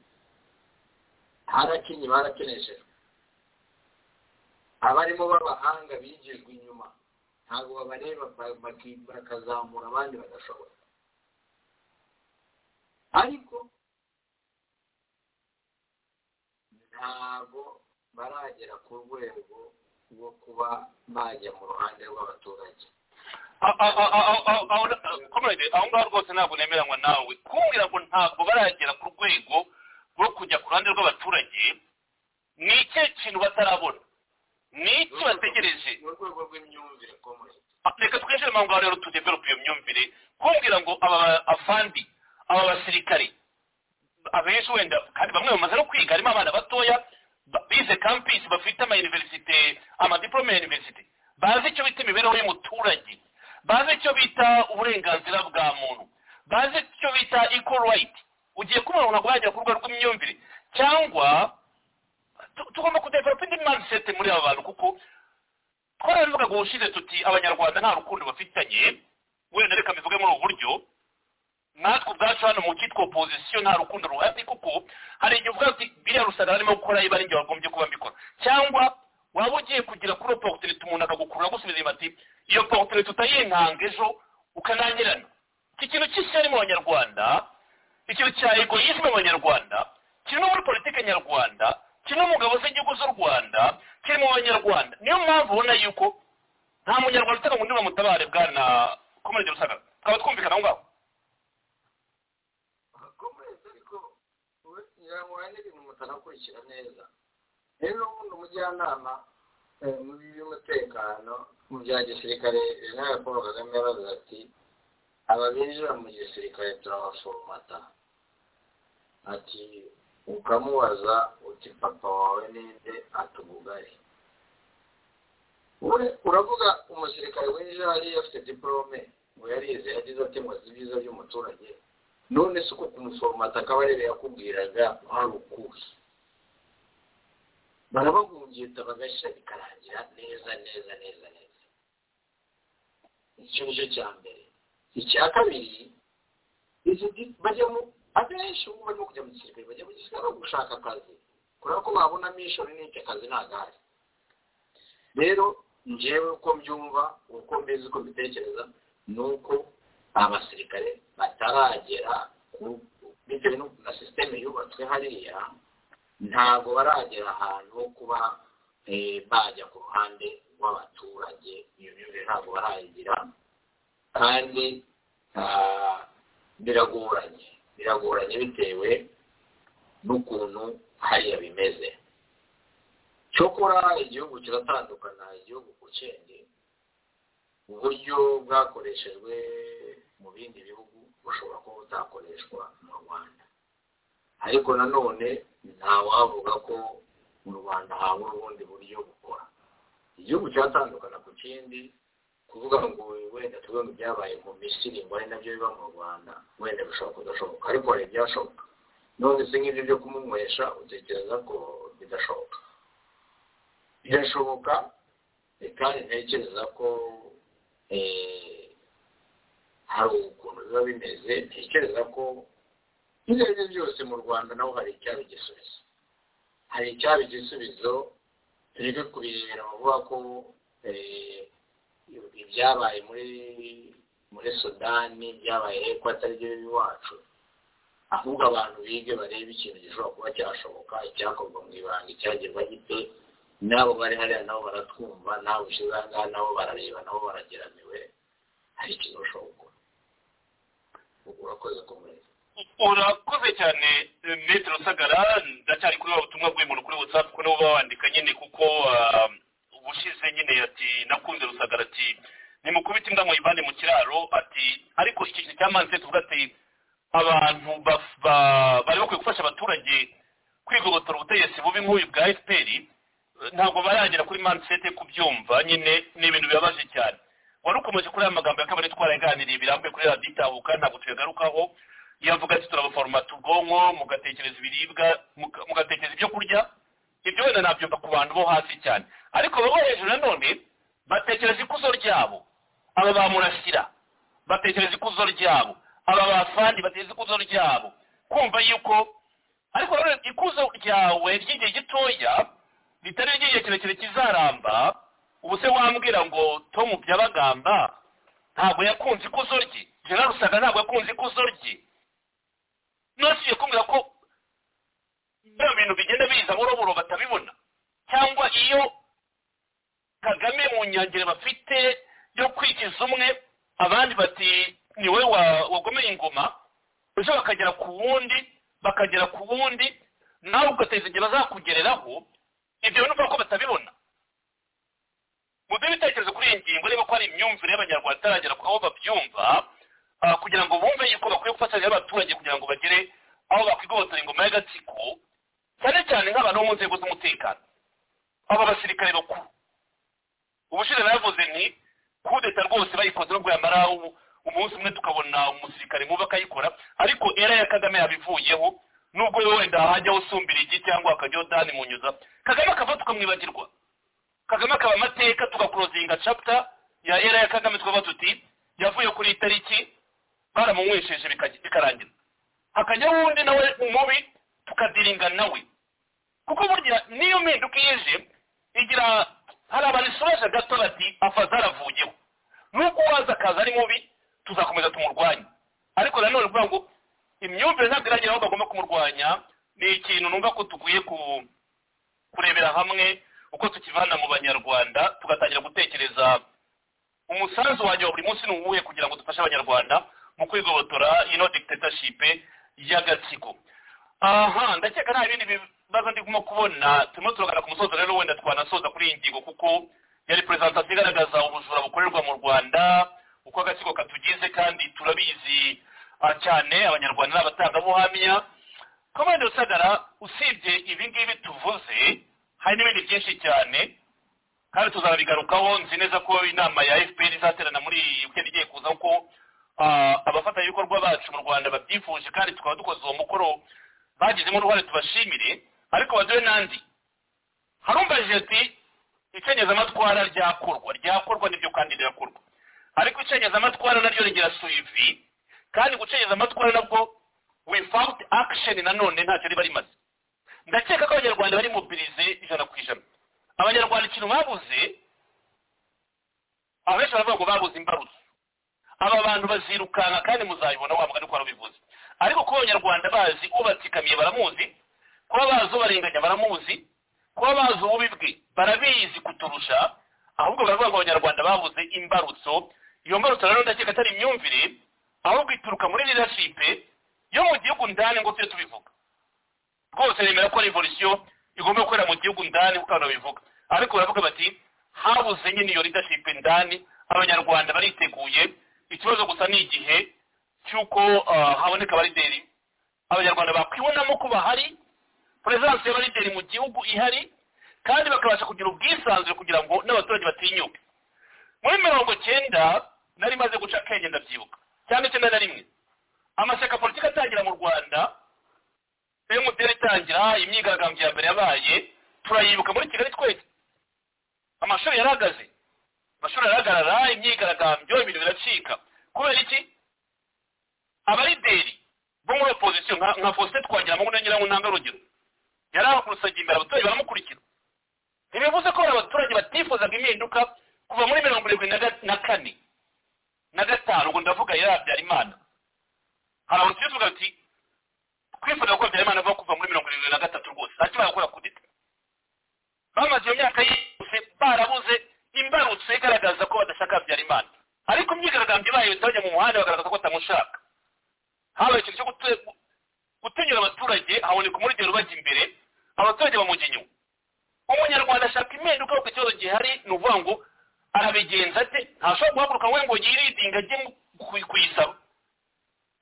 harakinye barakeneshejwe abarimo b'abahanga bigijwe inyuma ntabwo babareba ba- baki- bakazamura abandi badashobora ariko ntabwo baragera ku rwego rwo kuba bajya mu ruhande rw'abaturage A- a- a- a- a- a- aho- a- comrade, aho ngaho rwose ntabwo nemeranywa nawe kumbwira ngo ntabwo baragera ku rwego rwo kujya ku ruhande rw'abaturage ni ikihe kintu batarabona ni iki bategereje mu rwego rw'imyumvire ikomeye Ah, reka twinjire mu ngaho rero tudevelope iyo myumvire kumbwira ngo aba afandi aba basirikari abenshi wenda kandi bamwe bamaze no kwiga harimo abana batoya ba- bize campus bafite ama universite amadiplome ya universite bazi icyo bita imibereho y'umuturage bazi icyo bita uburenganzira bwa muntu bazi icyo bita equal right ugiye kubona ntabwo yagera ku rwego rw'imyumvire cyangwa tu- tugomba kudevelopa indi mindset muri aba bantu kuko twarabivugaga ubushize tuti abanyarwanda nta rukundo bafitanye wenda reka mbivuge muri ubu buryo natwe ubwacu hano mu cyitwa opozisiyo nta rukundo ruhari kuko hari igihe uvuga uti biriya rusaga barimo gukora iba ari njye wagombye kuba mbikora cyangwa waba ugiye kugira kuri oporutunite umuntu akagukurura agusubiza inyuma ati iyo oporutunite utayinkanga ejo ukananyirana iki kintu cy'ishyari mu banyarwanda ikiganiro cya egoyisme mu banyarwanda kiri no muri politiki nyarwanda kiri no mu ngabo z'igihugu z'u rwanda kiri mu banyarwanda niyo mpamvu ubona yuko nta munyarwanda utanga undi bamutabare bwana komerede rusagara twaba twumvikana aho ngaho komureze ariko we nyirankoranya ibintu mutanakurikira neza rero ubundi umujyanama eh, mu by'umutekano mu bya gisirikare jenerali paul kagame yaravuze ati ababinjira mu gisirikare turabaforomata ati ukamubaza uti papa wawe ninde atubugari we uravuga umusirikare winjira hariya afite diporome ngo yarize yagize ati ngo azi ibyiza by'umuturage none se uko kumuforomata akaba arebe yakubwiraga wari ukuhe barabagungita bagashya bikarangira neza neza neza neza icyo nicyo cya mbere icya kabiri izi di- bajyamo abenshi ubu barimo kujya mu gisirikare bajya mu gisirikare no gushaka akazi kubera ko babonamo ishuri n'icyo akazi ntagahari rero njyewe uko mbyumva uko mbizi uko mbitekereza ni uko abasirikare bataragera ku- bitewe n'uko na sisiteme yubatswe hariya ntabwo baragera ahantu ho kuba eh, bajya ku ruhande rw'abaturage iyo myumvire ntabwo barayigira kandi ah, biragoranye biragoranye bitewe n'ukuntu hariya bimeze cyokora igihugu kiratandukana igihugu ku kindi uburyo bwakoreshejwe mu bindi bihugu bushobora kuba butakoreshwa mu rwanda ariko nanone ntawavuga ko mu rwanda habura ubundi buryo bukora igihugu cyatandukana ku kindi kuvuga ngo wenda tuvuge ngo ibyabaye mu misiri ngo ari nabyo biba mu rwanda wenda bishobora kudashoboka ariko hari ibyashoboka none se nk'ibyo byo kumunywesha utekereza ko bidashoboka birashoboka eh, kandi ntekereza ko eh, hari ukuntu biba bimeze ntekereza ko ibyo ari byo byose mu rwanda naho hari icyaba igisubizo hari icyaba igisubizo tureke kubirebera bavuga ko eh, ibyabaye muri muri sudani byabaye ko atari byo iwacu ahubwo abantu bige barebe ikintu gishobora kuba cyashoboka icyakorwa mu ibanga icyagerwa gite n'abo bari hariya nabo baratwumva n'abo ushize aha ngaha nabo barareba nabo barageramiwe hari ikintu ushobora gukora urakoze kumureba urakoze cyane metero rusagara ndacyari kuri wa butumwa bw'umuntu kuri whatsapp ko nabo bawandika nyine kuko ah, ubushize nyine ati nakunze rusagara ati nimukubita imbwa muyivane mu kiraro ati ariko iki kintu cya manse tuvuga ati abantu baf- ba- bari bakwiye gufasha abaturage kwigobotora ubutegetsi bubi nk'uyu bwa fpr eh, ntabwo baragera kuri mansete kubyumva nyine ni ibintu bibabaje cyane wari ukomeje kuri aya magambo ya kabiri twarayaganiriye birambuye kuri radiyo itahuka ntabwo tuyagarukaho yavuga ati turabaforomata ubwonko mugatekereza ibiribwa muka- mugatekereza ibyo kurya ibyo wenda nabyumva ku bantu bo hasi cyane ariko baba hejuru nanone batekereza ikuzo ryabo aba ba murasira batekereza ikuzo ryabo aba ba fandi batekereza ikuzo ryabo kumva yuko ariko nanone ikuzo ryawe ry'igihe gitoya ritari ry'igihe kirekire kizaramba ubu se wambwira ngo tom byabagamba ntabwo yakunze ikuzo rye jenerali rusaga ntabwo yakunze ikuzo rye nasiye kumbwira ko bino bintu bigenda biza buroburo batabibona cyangwa iyo kagame mu nyangire bafite yo kwigiza umwe abandi bati ni we wa- wagomeye ingoma ejo bakagera ku wundi bakagera ku wundi nawe ugateza igihe bazakugereraho ibyo bintu uvuga ko batabibona mu by'ibitekerezo kuri iyi ngingo niba ko hari imyumvire y'abanyarwanda itaragera ku aho babyumva ah, kugira ngo bumve yuko bakwiye gufatanya n'abaturage kugira ngo bagere aho bakwigobotora ingoma y'agatsiko cyane cyane nk'abantu bo mu nzego z'umutekano aba basirikare bakuru ubushize bavuze nti kudeta rwose bayikoze nubwo yamara u- umunsi umwe tukabona umusirikare mubi akayikora ariko era ya kagame yabivuyeho nubwo we wenda hajyaho usumbira igi cyangwa hakajyaho dani munyuza kagame akava tukamwibagirwa kagame akaba amateka tugakurozinga chapter ya era ya kagame twaba tuti yavuye kuri iyi tariki baramunywesheje bikaj- bikarangira hakajyaho undi nawe umubi tukadiringa nawe kuko burya niyo mpinduka iyo ije igira hari abarisoje gato bati afaze aravuyeho n'ubwo uwaza akaza ari mubi tuzakomeza tumurwanye ariko nanone kuvuga ngo imyumvire imyumvire ntabwo iragera aho bagomba kumurwanya ni ikintu numva ko tuguye ku- kurebera hamwe uko tukivana mu banyarwanda tugatangira gutekereza umusanzu wanjye wa buri munsi ni uwuhe kugira ngo dufashe abanyarwanda mu kwigobotora ino dictatorship y'agatsiko aha ndakeka nta bindi bibazo ndimo kubona turimo turagana ku musozo rero wenda twanasoza kuri iyi ngingo kuko yari perezantasiyo igaragaza ubujura bukorerwa mu rwanda uko agatsiko katugize kandi turabizi ah, cyane abanyarwanda ni abatangabuhamya komande rusagara usibye ibi ngibi tuvuze hari n'ibindi byinshi cyane kandi tuzabigarukaho nzi neza ko inama ya fpr izaterana muri iyi weekend igiye kuza ko ah, abafatanyabikorwa bacu mu rwanda babyifuje kandi tukaba dukoze uwo mukoro bagizemo uruhare tubashimire ariko baduhe n'andi harumbajije ati icengezamatwara ryakorwa ryakorwa nibyo kandi rirakorwa ariko icengezamatwara naryo rigira suivi kandi gucengeza amatwara nabwo without action nanone ntacyo riba rimaze ndakeka ko abanyarwanda bari mobilize ijana ku ijana abanyarwanda ikintu babuze abenshi baravuga ngo babuze imbarutso aba bantu bazirukanka kandi muzabibona wa mugani kwari ubivuze ariko kuba abanyarwanda bazi ubatsikamiye baramuzi kuba bazi ubarenganya baramuzi kuba bazi ububi bwe barabizi kuturusha ahubwo baravuga ngo abanyarwanda babuze imbarutso iyo mbarutso rero ndakeka atari imyumvire ahubwo ituruka muri leadership yo mu gihugu ndani ngo tujye tubivuga rwose nemera ko revolution igomba gukorera mu gihugu ndani kuko abantu babivuga ariko baravuga bati habuze nyine iyo leadership ndani abanyarwanda bariteguye ikibazo gusa ni igihe cy'uko ah, haboneka abalideri abanyarwanda bakwibonamo ko bahari perezidansi y'abalideri mu gihugu ihari kandi bakabasha kugira ubwisanzure kugira ngo n'abaturage batinyuke muri mirongo cyenda nari maze guca akenge ndabyibuka cyane icyenda na rimwe amashyaka politiki atangira mu rwanda emutiyeni itangira imyigaragambyo ya mbere yabaye turayibuka muri kigali twese amashuri yarahagaze amashuri arahagarara imyigaragambyo ibintu biracika kubera iki abarideri bo muri opozisiyo nka nka faustin twagira na nyiramunanga urugero yari ahakurusaga imbere abaturage baramukurikira ntibivuze ko hari abaturage batifuzaga impinduka kuva muri mirongo irindwi na ga- na kane na gatanu ubwo ndavuga yari habyarimana hari abantu tubivuga ati twifuza ko habyarimana ava kuva muri mirongo irindwi na gatatu rwose nta kimara gukora kudita bamaze iyo myaka yose barabuze imbarutso igaragaza ko badashaka habyarimana ariko imyigaragambyo ibaye abaturage mu muhanda bagaragaza ko batamushaka habaye ikintu cyo gute- gutunyura abaturage haboneka umurugero ubajya imbere abaturage bamujya inyuma umunyarwanda ashaka impinduka kuko ikibazo gihari ni ukuvuga ngo arabigenza ate ntashobora guhaguruka we ngo yiridinga ajye ku- kuyisaba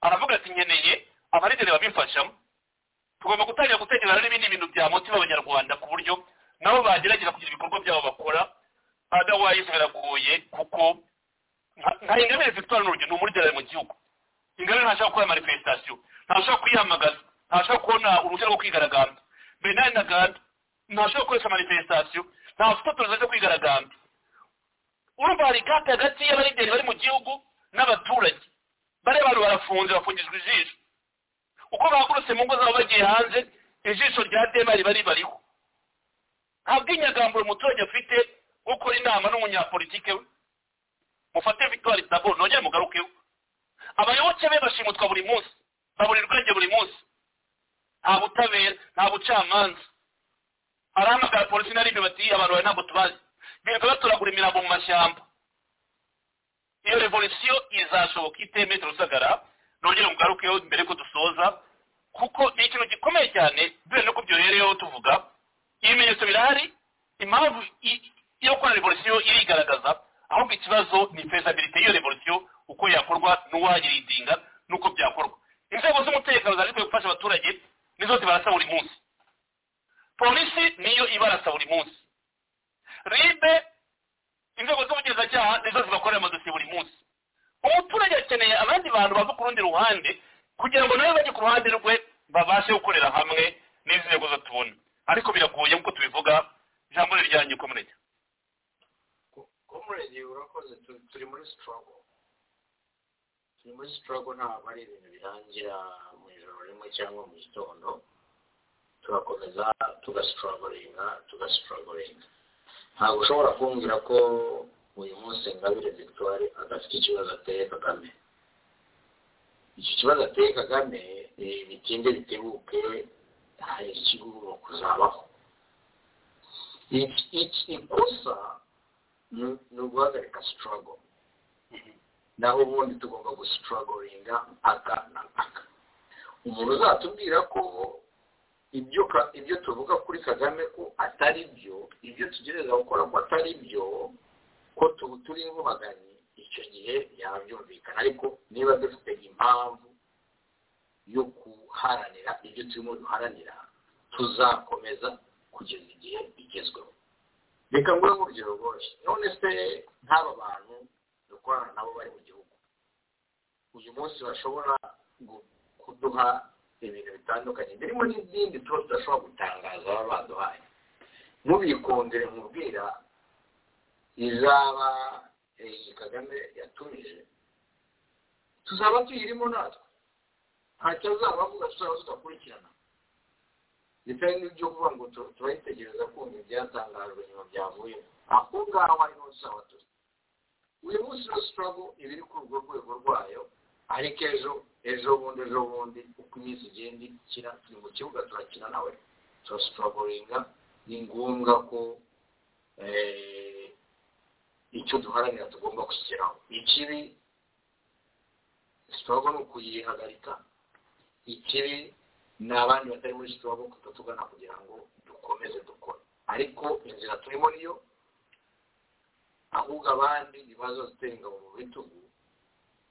aravuga ati nkeneye abarideri babimfashamo tugomba gutangira gutekereza n'ibindi bintu bya mutima abanyarwanda ku buryo nabo bagerageza kugira ibikorwa byabo bakora otherwise biragoye kuko nka- nka ingabire victoire n'urugero ni umurigera mu gihugu ingabire ntashobora gukora manifestation ntashobora kwiyamagaza ntashobora kubona uruhushya rwo kwigaragambya bernard ntaganda ntashobora gukoresha manifestation nta fototorezo cyo kwigaragambya urumva hari gap hagati y'abarideri bari mu gihugu n'abaturage bariya bantu barafunze bafungijwe ijisho uko bahagurutse mu ngo zabo bagiye hanze ijisho rya dema riba ribariho nta bw'inyagamburo umuturage afite gukora inama n'umunyapolitike we mufate victoire dabo nongere mugarukeho abayoboke be bashimutswa buri munsi baburira ubwenge buri munsi nta butabera nta bucamanza arahamagara polisi na rimwe bati abantu bawe ntabwo tubazi birirwa batoragura imirambo mu mashyamba iyo revolisiyo izashoboka ite metero rusagara nongere mugarukeho mbere ko dusoza kuko ni ikintu gikomeye cyane duhere no ku byo rero tuvuga ibimenyetso birahari impamvu i- yo gukora revolisiyo irigaragaza ahubwo ikibazo ni fezabilite y'iyo revolisiyo uko yakorwa n'uwayiridinga n'uko byakorwa inzego z'umutekano zari gufasha abaturage nizo zibarasa buri munsi polisi niyo ibarasa buri munsi ribe inzego z'ubugenzacyaha nizo zibakorera amadosiye buri munsi umuturage akeneye abandi bantu bava ku rundi ruhande kugira ngo nawe bajye ku ruhande rwe babashe gukorera hamwe n'izi nzego zo tubona ariko biragoye nk'uko tubivuga ijambo ni ryanyu komuneke komurege urakoze tu- turi muri sitorogo turi muri sitorogo ntabwo ari ibintu birangira mu ijoro rimwe cyangwa mu gitondo turakomeza tugasitorogoringa tugasitorogoringa ntabwo ushobora kumbwira ko uyu munsi ngabire victoire adafite ikibazo ateye kagame iki kibazo ateye kagame eh, bitinde bitebuke hari ikigugu kuzabaho Iki- iki- ikosa ni ni uguhagarika sitorogo naho ubundi tugomba gusitorogoringa aka na aka umuntu uzatubwira ko ibyo ka- ibyo tuvuga kuri kagame ko atari byo ibyo tugerageza gukora ko atari byo ko tubu turi inkubaganyi icyo gihe yabyumvikana ariko niba dufite impamvu yo guharanira ibyo turimo duharanira tuzakomeza kugeza igihe bigezweho reka ngure mu urugero rworoshye none se nk'aba bantu dukorana nabo bari mu gihugu uyu munsi bashobora gu- kuduha ibintu bitandukanye birimo n'ibindi tuba tudashobora gutangaza baba baduhaye mubikondere mubwira izaba iyi kagame yatumije tuzaba tuyirimo natwe ntacyo azaba avuga tuzaba tudakurikirana ndetse n'ibyo kuvuga ngo tu- turayitegereza kumva ibyatangajwe nyuma byavuye aho ngaho harimo tuzaba tuzi uyu munsi no sitorogo iba iri kuri urwo rwego rwayo ariko ejo ejo bundi ejo bundi uko iminsi igenda ikira turi mu kibuga turakina nawe turasitorogoringa ni ngombwa ko eh, icyo duharanira tugomba kugeraho ikibi sitorogo ni ukuyihagarika ikibi ni abandi batari muri sitorogo kutatugana kugira ngo dukomeze dukore ariko inzira turimo niyo ahubwo abandi ibibazo zitera ingabo mu bitugu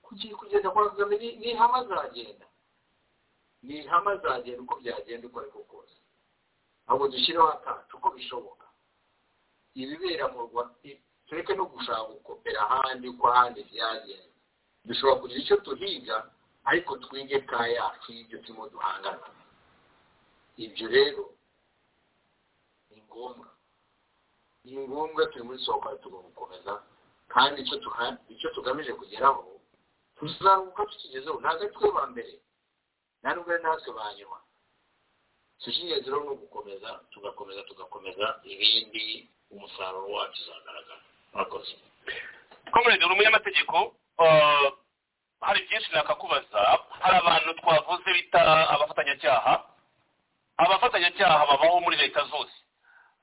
kugira kugenda kwa kagame ni- ni ihama azagenda ni ihama azagenda uko byagenda uko ariko kose ahubwo dushyireho akacu uko bishoboka ibibera mu rwanda tureke no gushaka gukopera ahandi uko ahandi byagenze dushobora kugira icyo tuhiga ariko twige ka yacu y'ibyo turimo duhangana ibyo rero ni ngombwa ni ngombwa turi muri soko tugomba gukomeza kandi icyo tuha- icyo tugamije kugeraho tuzaruhuka tukigezeho ntabwo ari twe ba mbere nta nubwo ari natwe ba nyuma icy'ingenzi rero ni ugukomeza tugakomeza tugakomeza ibindi umusaruro wacu uzagaragara murakoze komerede uri umunyamategeko eh, hari byinshi nakakubaza hari abantu twavuze bita abafatanyacyaha abafatanyacyaha babaho muri leta zose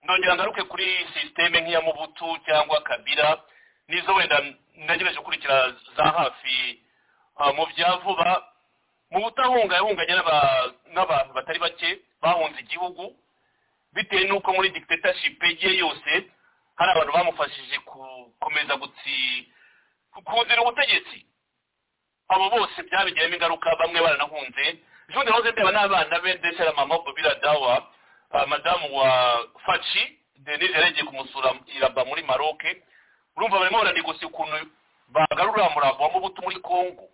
ndongera ngaruke kuri sisiteme nk'iya mubutu cyangwa kabira nizo wenda nagerageje gukurikira za hafi eh, mu bya vuba mu butahunga yahunganye n'aba- n'abantu batari bake bahunze igihugu bitewe n'uko muri dictatorship ye yose hari abantu bamufashije gukomeza gutsi kunzira ubutegetsi abo bose byabigiramo ingaruka bamwe baranahunze jean de rose ndeba n'abana be ndetse na mama bobira dawa ah, madamu wa faci denise yarengeye kumusura iraba muri maroke urumva barimo baranegosi ukuntu bagarura murambo wa mubutu muri congo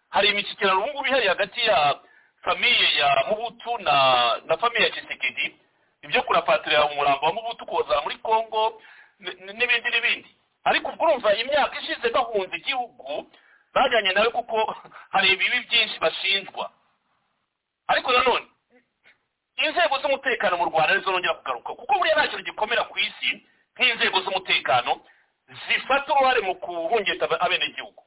hari imishyikirano ubu ngubu ihari hagati ya famiye ya mubutu na na famiye ya kisekedi ibyo kurapatirira umurambo wa mubutu kuwuzana muri congo n- n- n'ibindi n'ibindi ariko ubwo urumva imyaka ishize bahunze igihugu bajyanye nawe kuko hari ibibi byinshi bashinjwa ariko nanone inzego z'umutekano mu rwanda nizo nongera kugaruka kuko buriya nta kintu gikomera ku isi nk'inzego z'umutekano zifata uruhare mu kuhungeta aba- abenegihugu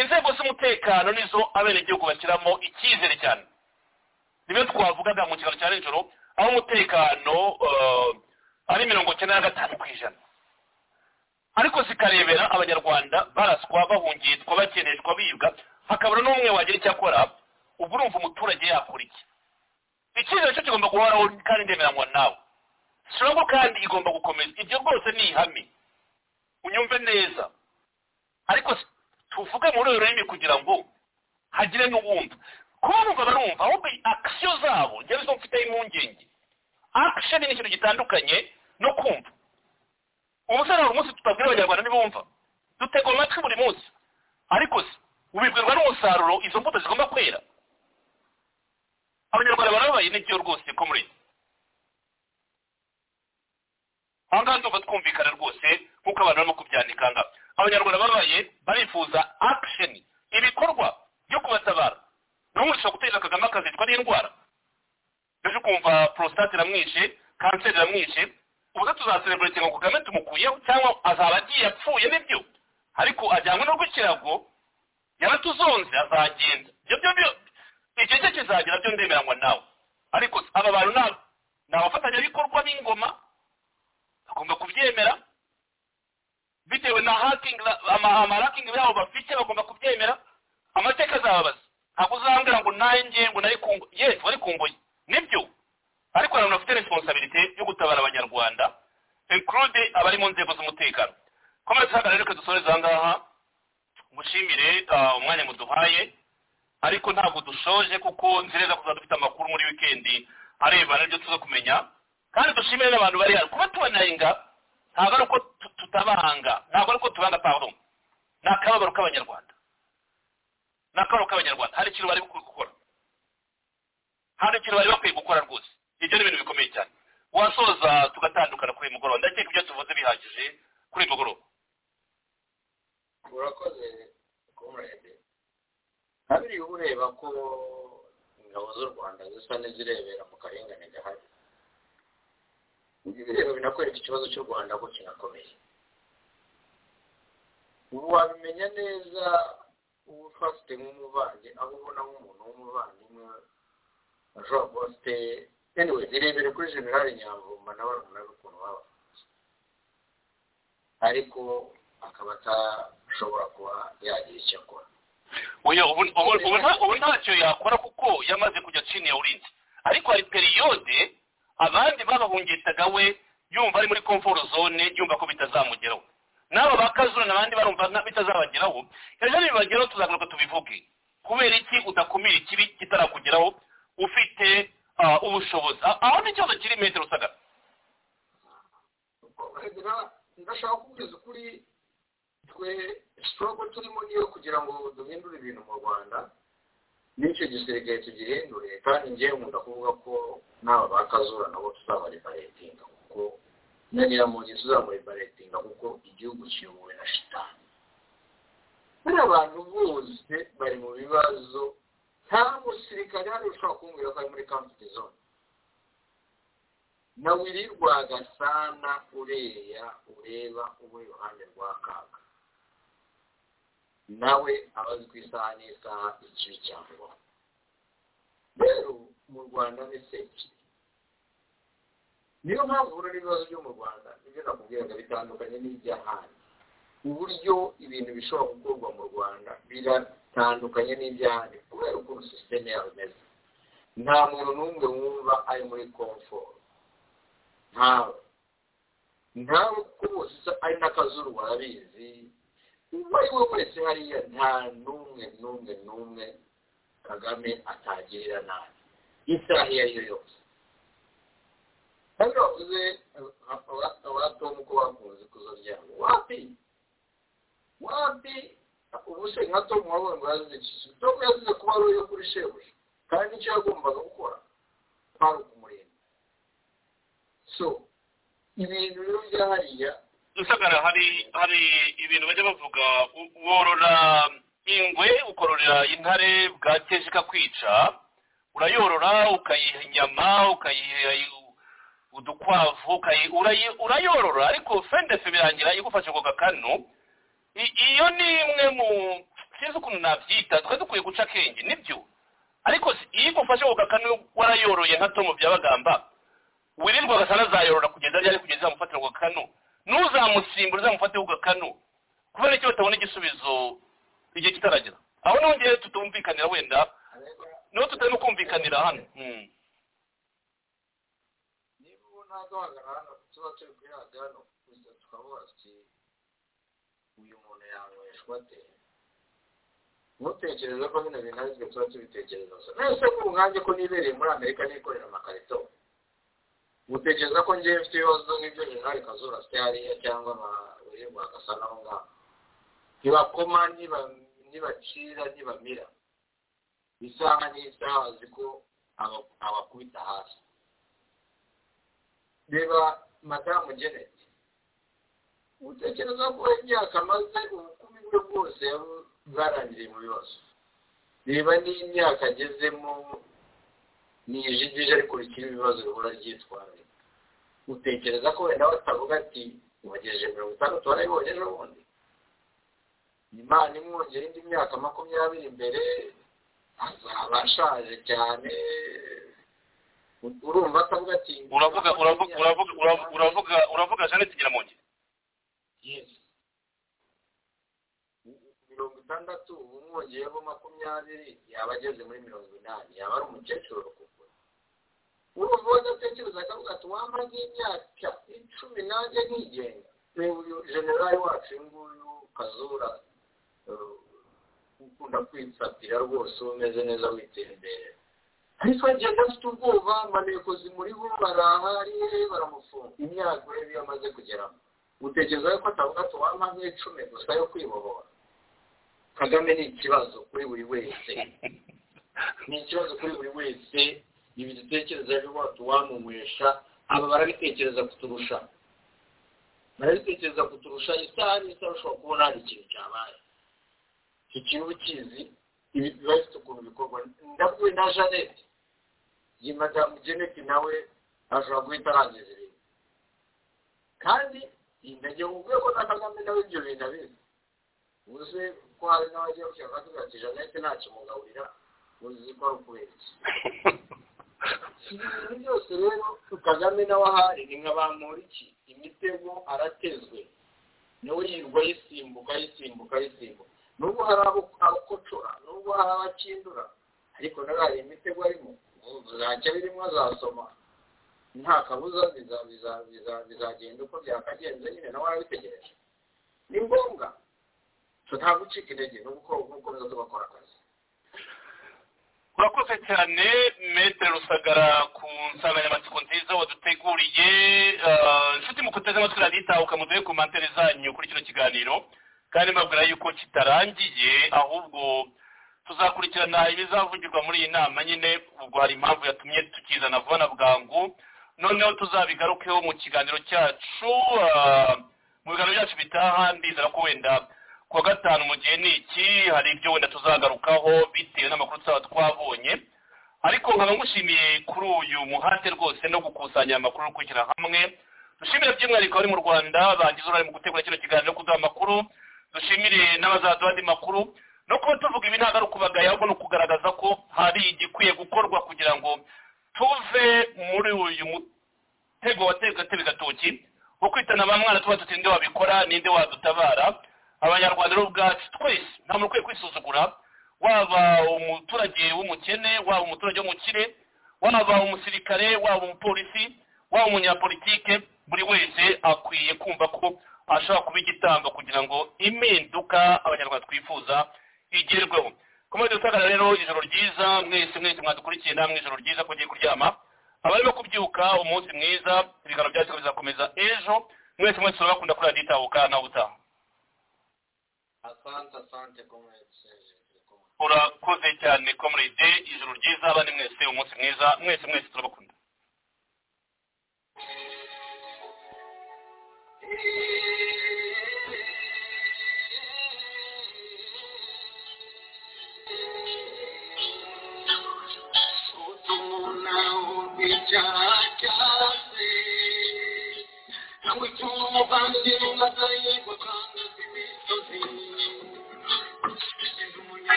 inzego z'umutekano nizo abenegihugu bashyiramo icyizere cyane nibyo twavugaga mu kiganiro cya nijoro aho umutekano eh, ari mirongo icyenda na gatanu ku ijana ariko zikarebera abanyarwanda baraswa bahungitwa bakeneshwa bibwa hakabura n'umwe wagira icyo akora ubu urumva umuturage yakora iki icyizere cyo kigomba guhoraho kandi ndemeranywa nawe sirabo kandi igomba gukomeza ibyo rwose ni ihame unyumve neza ariko si- tuvuge muri uru rurimi kugira ngo hagire n'uwumva kuba numva barumva ahubwo akisiyo zabo njyewe zo mfiteho impungenge akisheni ni ikintu gitandukanye no kumva umusore buri munsi tutabwira abanyarwanda ntibumva dutegwa amatwi buri munsi ariko se ubibwirwa n'umusaruro izo mbuto zigomba kwera abanyarwanda barabaye n'ibyo rwose ko muri aha ngaha ndumva twumvikana rwose nk'uko abantu barimo kubyandika aha ngaha abanyarwanda babaye barifuza action ibikorwa byo kubatabara n'ubu ushobora guteza kagame akazicwa n'indwara ejo kumva prostate iramwishe kanseri iramwishe ubwo tuzaserebretinga ngo kagame tumukuyeho cyangwa azaba agiye apfuye nibyo ariko ajyanywe no rw'ikirago yaratuzonze azagenda ibyo byombi icyo cye kizagera byo ndemeranywa nawe ariko aba bantu ni aba- ni abafatanyabikorwa b'ingoma bagomba kubyemera bitewe na hakingi amarakingi yabo bafite bagomba kubyemera amateka azababaza ntabwo uzambwira ngo nanjye ngo nari ku ngo- ye wari ku ngoyi nibyo ariko hari abantu bafite responsabilite yo gutabara abanyarwanda include abari mu nzego z'umutekano komera tuhagarare reka dusoreze aha ngaha mushimire ah, umwanya muduhaye ariko ntabwo dushoje kuko nzireza kuzaba dufite amakuru muri wikendi arebana n'ibyo tuza kumenya kandi dushimire n'abantu bari hano kuba tubanenga ntabwo ari uko tu- tutabahanga ntabwo ari uko tubanga pardon ni akababaro k'abanyarwanda ni akababaro k'abanyarwanda hari ikintu bari gukora gukora. hari ikintu bari bakwiye gukora rwose ibyo ni ibintu bikomeye cyane wasoza tugatandukana kuri uyu mugoroba ndakeka ibyo tuvuze bihagije kuri uyu mugoroba urakoze kumurebe kabiri uba ureba ko ingabo z'u rwanda zisa n'izirebera mu karengane gahari ibyo bireba binakwereka ikibazo cy'u rwanda ko kinakomeye ubu wabimenya neza uba ufite nk'umuvange aho ubona nk'umuntu w'umuvandimwe ashobora kuba afite anyway nirebere kuri generale nyamvumba na barumuna be ukuntu baba ariko akaba atashobora kuba yagira icyo akora oya ubu ubu- ubu nta- ubu ntacyo yakora kuko yamaze kujya chini ya ulinzi ariko hari periyode abandi babahungitaga we yumva ari muri comfort zone yumva ko bitazamugeraho n'aba ba kazuna abandi barumva nka- bitazabageraho ejo nibibageraho tuzagaruka tubivuge kubera iki udakumira ikibi kitarakugeraho ufite ah, ubushobozi Ah, aho ni ikibazo kiri metero usagara kugira ndashaka kuvuga ukuri twe sitorogo turimo niyo kugira ngo duhindure ibintu mu rwanda n'icyo gisirikare tugihindure kandi ngewe nkunda kuvuga ko n'aba ba kazura nabo tuzabaribaretinga kuko nyanyira mu gihe tuzamuribaretinga kuko igihugu kiyobowe na shitani bariya abantu bose bari mu bibazo nta musirikare hano ushobora kumbwira ko ari muri kamfuti zone na wirirwa gasana ureya ureba uba iruhande rwa kaga nawe aba azi ku isaha n'isaha ikibi cyangwa rero mu rwanda ni seki niyo mpamvu rero ibibazo byo mu rwanda nibyo nakubwiraga bitandukanye n'iby'ahandi uburyo ibintu bishobora gukorwa mu rwanda biratandukanye n'iby'ahandi kubera ukuntu sisiteme yabo imeze nta muntu n'umwe wumva ari muri komforo ntawe ntawe kuko bose usa ari n'akazuru warabizi uwo ari we wese hariya nta n'umwe n'umwe n'umwe kagame atagirira nabi isaha iyo ari yo yose kandi bavuze abatomu ko bakunze kuzoryama wapi wapi ubu se nka tom wabonye ngo yazize iki tom yazize kuba ari uyo kuri shebuja kandi icyo yagombaga gukora kwari ukumurinda so ibintu rero bya hariya rusagara hari hari ibintu bajya bavuga u- worora ingwe ukororera intare bwakeje ikakwica urayorora ukayiha inyama ukayiha i- udukwavu ukayi- urayi- urayorora ariko fendefe birangira igufashe ku gakanu I- iyo ni imwe mu sinzi ukuntu nabyita twari dukwiye guca akenge nibyo ariko si- iyo igufashe ku gakanu warayoroye nka tomu bya bagamba wirirwa agasana azayorora kugeza ryari kugeza amufatira ku gakanu n'uzamusimbura uzamufate ku gakanu kubera icyo batabona igisubizo igihe kitaragera aho niho ngewe tutumvikanira wenda niho tutarimo kumvikanira hano Mm. niba ubona duhagarara hano tuba turi kuyaga hano gusa tukavuga tuti uyu muntu yanyweshwa ate ntutekereze ko bino bintu ari twe tuba tubitekereza gusa nese ko ubwanjye ko nibereye muri amerika nikorera amakarito utekereza ko ngewe mfite ibibazo nk'ibyo jenerali kazura afite hariya cyangwa abayoborwa agasa n'aho ngaho ntibakoma ntiba- ntibacira ntibamira isaha n'isaha bazi ko aba- abakubita hasi reba madamu geneti utekereza ko imyaka amaze ubukumi bwe bwose yabu- bwarangiriye mu bibazo reba n'imyaka agezemo nijigije ariko rikiri ibibazo rihora ryitwaye utekereza ko wenda batavuga ati ubagejeje mirongo itandatu warayibonye ejo bundi imana imwongera indi myaka makumyabiri imbere azaba ashaje cyane urumva atavuga ati uravuga uravuga uravuga uravuga uravuga uravuga jeannette nyiramongi Yes. mirongo itandatu umwongeyeho makumyabiri yaba ageze muri mirongo inani yaba ari umukecuru rukuko urumva wadatekereza akavuga ati wamara nk'imyaka icumi nanjye nkigenga reba uyu generali wacu uyu nguyu kazura eh, ukunda kwisatira rwose uba umeze neza witera imbere ariko agenda afite ubwoba amanekozi muri bo barahari baramufunga imyaka urebe iyo amaze kugeramo utekereza ko atavuga ati wampa nk'icumi gusa yo kwibohora kagame ni ikibazo kuri buri wese ni ikibazo kuri buri wese ibi dutekereza biba tuwamumurisha aba barabitekereza kuturusha barabitekereza kuturusha isaha n'isaha ushobora kubona hari ikintu cyabaye iki kiba ukizi ibi biba bifite ukuntu bikorwa ndavuye na jeannette iyi madamu jeannette nawe ashobora guhita arangiza ibintu kandi intege mu rwego na kagame nawe ibyo bintu abizi uzi ko hari n'abagiye gushyira bakavuga ati jeannette ntakimugaburira uzi ko ari ukubeshya ibintu byose rero kagame nawe ahari ni nka bamporiki imitego aratezwe nawe yirwa yisimbuka yisimbuka yisimbuka nubwo hari abo abakocora nubwo hari abakindura ariko nawe hari imitego arimo zacya birimo azasoma nta kabuza biza- biza- biza- bizagenda uko byakagenze nyine nawe arabitegereje ni ngombwa so nta gucika intege ni uko- gukomeza tugakora akazi urakoze cyane metere rusagara ku nsanganyamatsiko nziza waduteguriye Ah, inshuti mu kuteze amatwi radiyo itahuka muduhe ku mantere zanyu kuri kino kiganiro kandi mbabwira yuko kitarangiye ahubwo tuzakurikirana ibizavugirwa muri iyi nama nyine ubwo hari impamvu yatumye tukizana vuba na bwangu noneho tuzabigarukeho mu kiganiro cyacu ah, mu biganiro byacu bitaha ndizera ko wenda ku wa gatanu mu gihe ni iki hari ibyo wenda tuzagarukaho bitewe n'amakuru tuzaba twabonye ariko nkaba ngushimiye kuri uyu muhate rwose no gukusanya aya makuru no kwishyira hamwe dushimire by'umwihariko abari mu rwanda bagize uruhare mu gutegura kino kiganiro kuduha amakuru dushimire n'abazaduha andi makuru no kuba tuvuga ibi ntabwo ari ukubagaya ahubwo ni ukugaragaza ko hari igikwiye gukorwa kugira ngo tuve muri uyu mu- tego wateye gatebe gatoki wo kwitana ba mwana tuba tuti nde wabikora ninde wadutabara abanyarwanda rero ubwacu twese nta muntu ukwiye kwisuzugura waba umuturage w'umukene waba umuturage w'umukire waba umusirikare waba umupolisi waba umunyapolitike buri wese akwiye kumva ko ashobora kuba igitambo kugira ngo impinduka abanyarwanda twifuza igerweho komode dusagara rero ijoro ryiza mwese mwese mwadukurikiye namwe ijoro ryiza ko ugiye kuryama abarimo kubyuka umunsi mwiza ibiganiro byacu bizakomeza ejo mwese mwese urabakunda kuri radiyo itahuka nawe utaha asante asante komedi urakoze cyane komuride ijoro ryiza abandi mwese umunsi mwiza mwese mwese turabakunda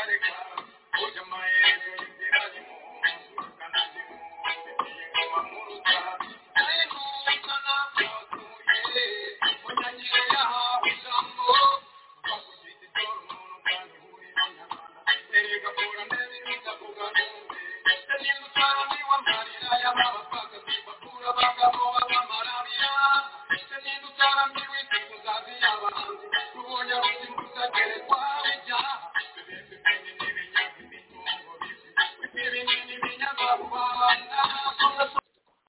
Thank you.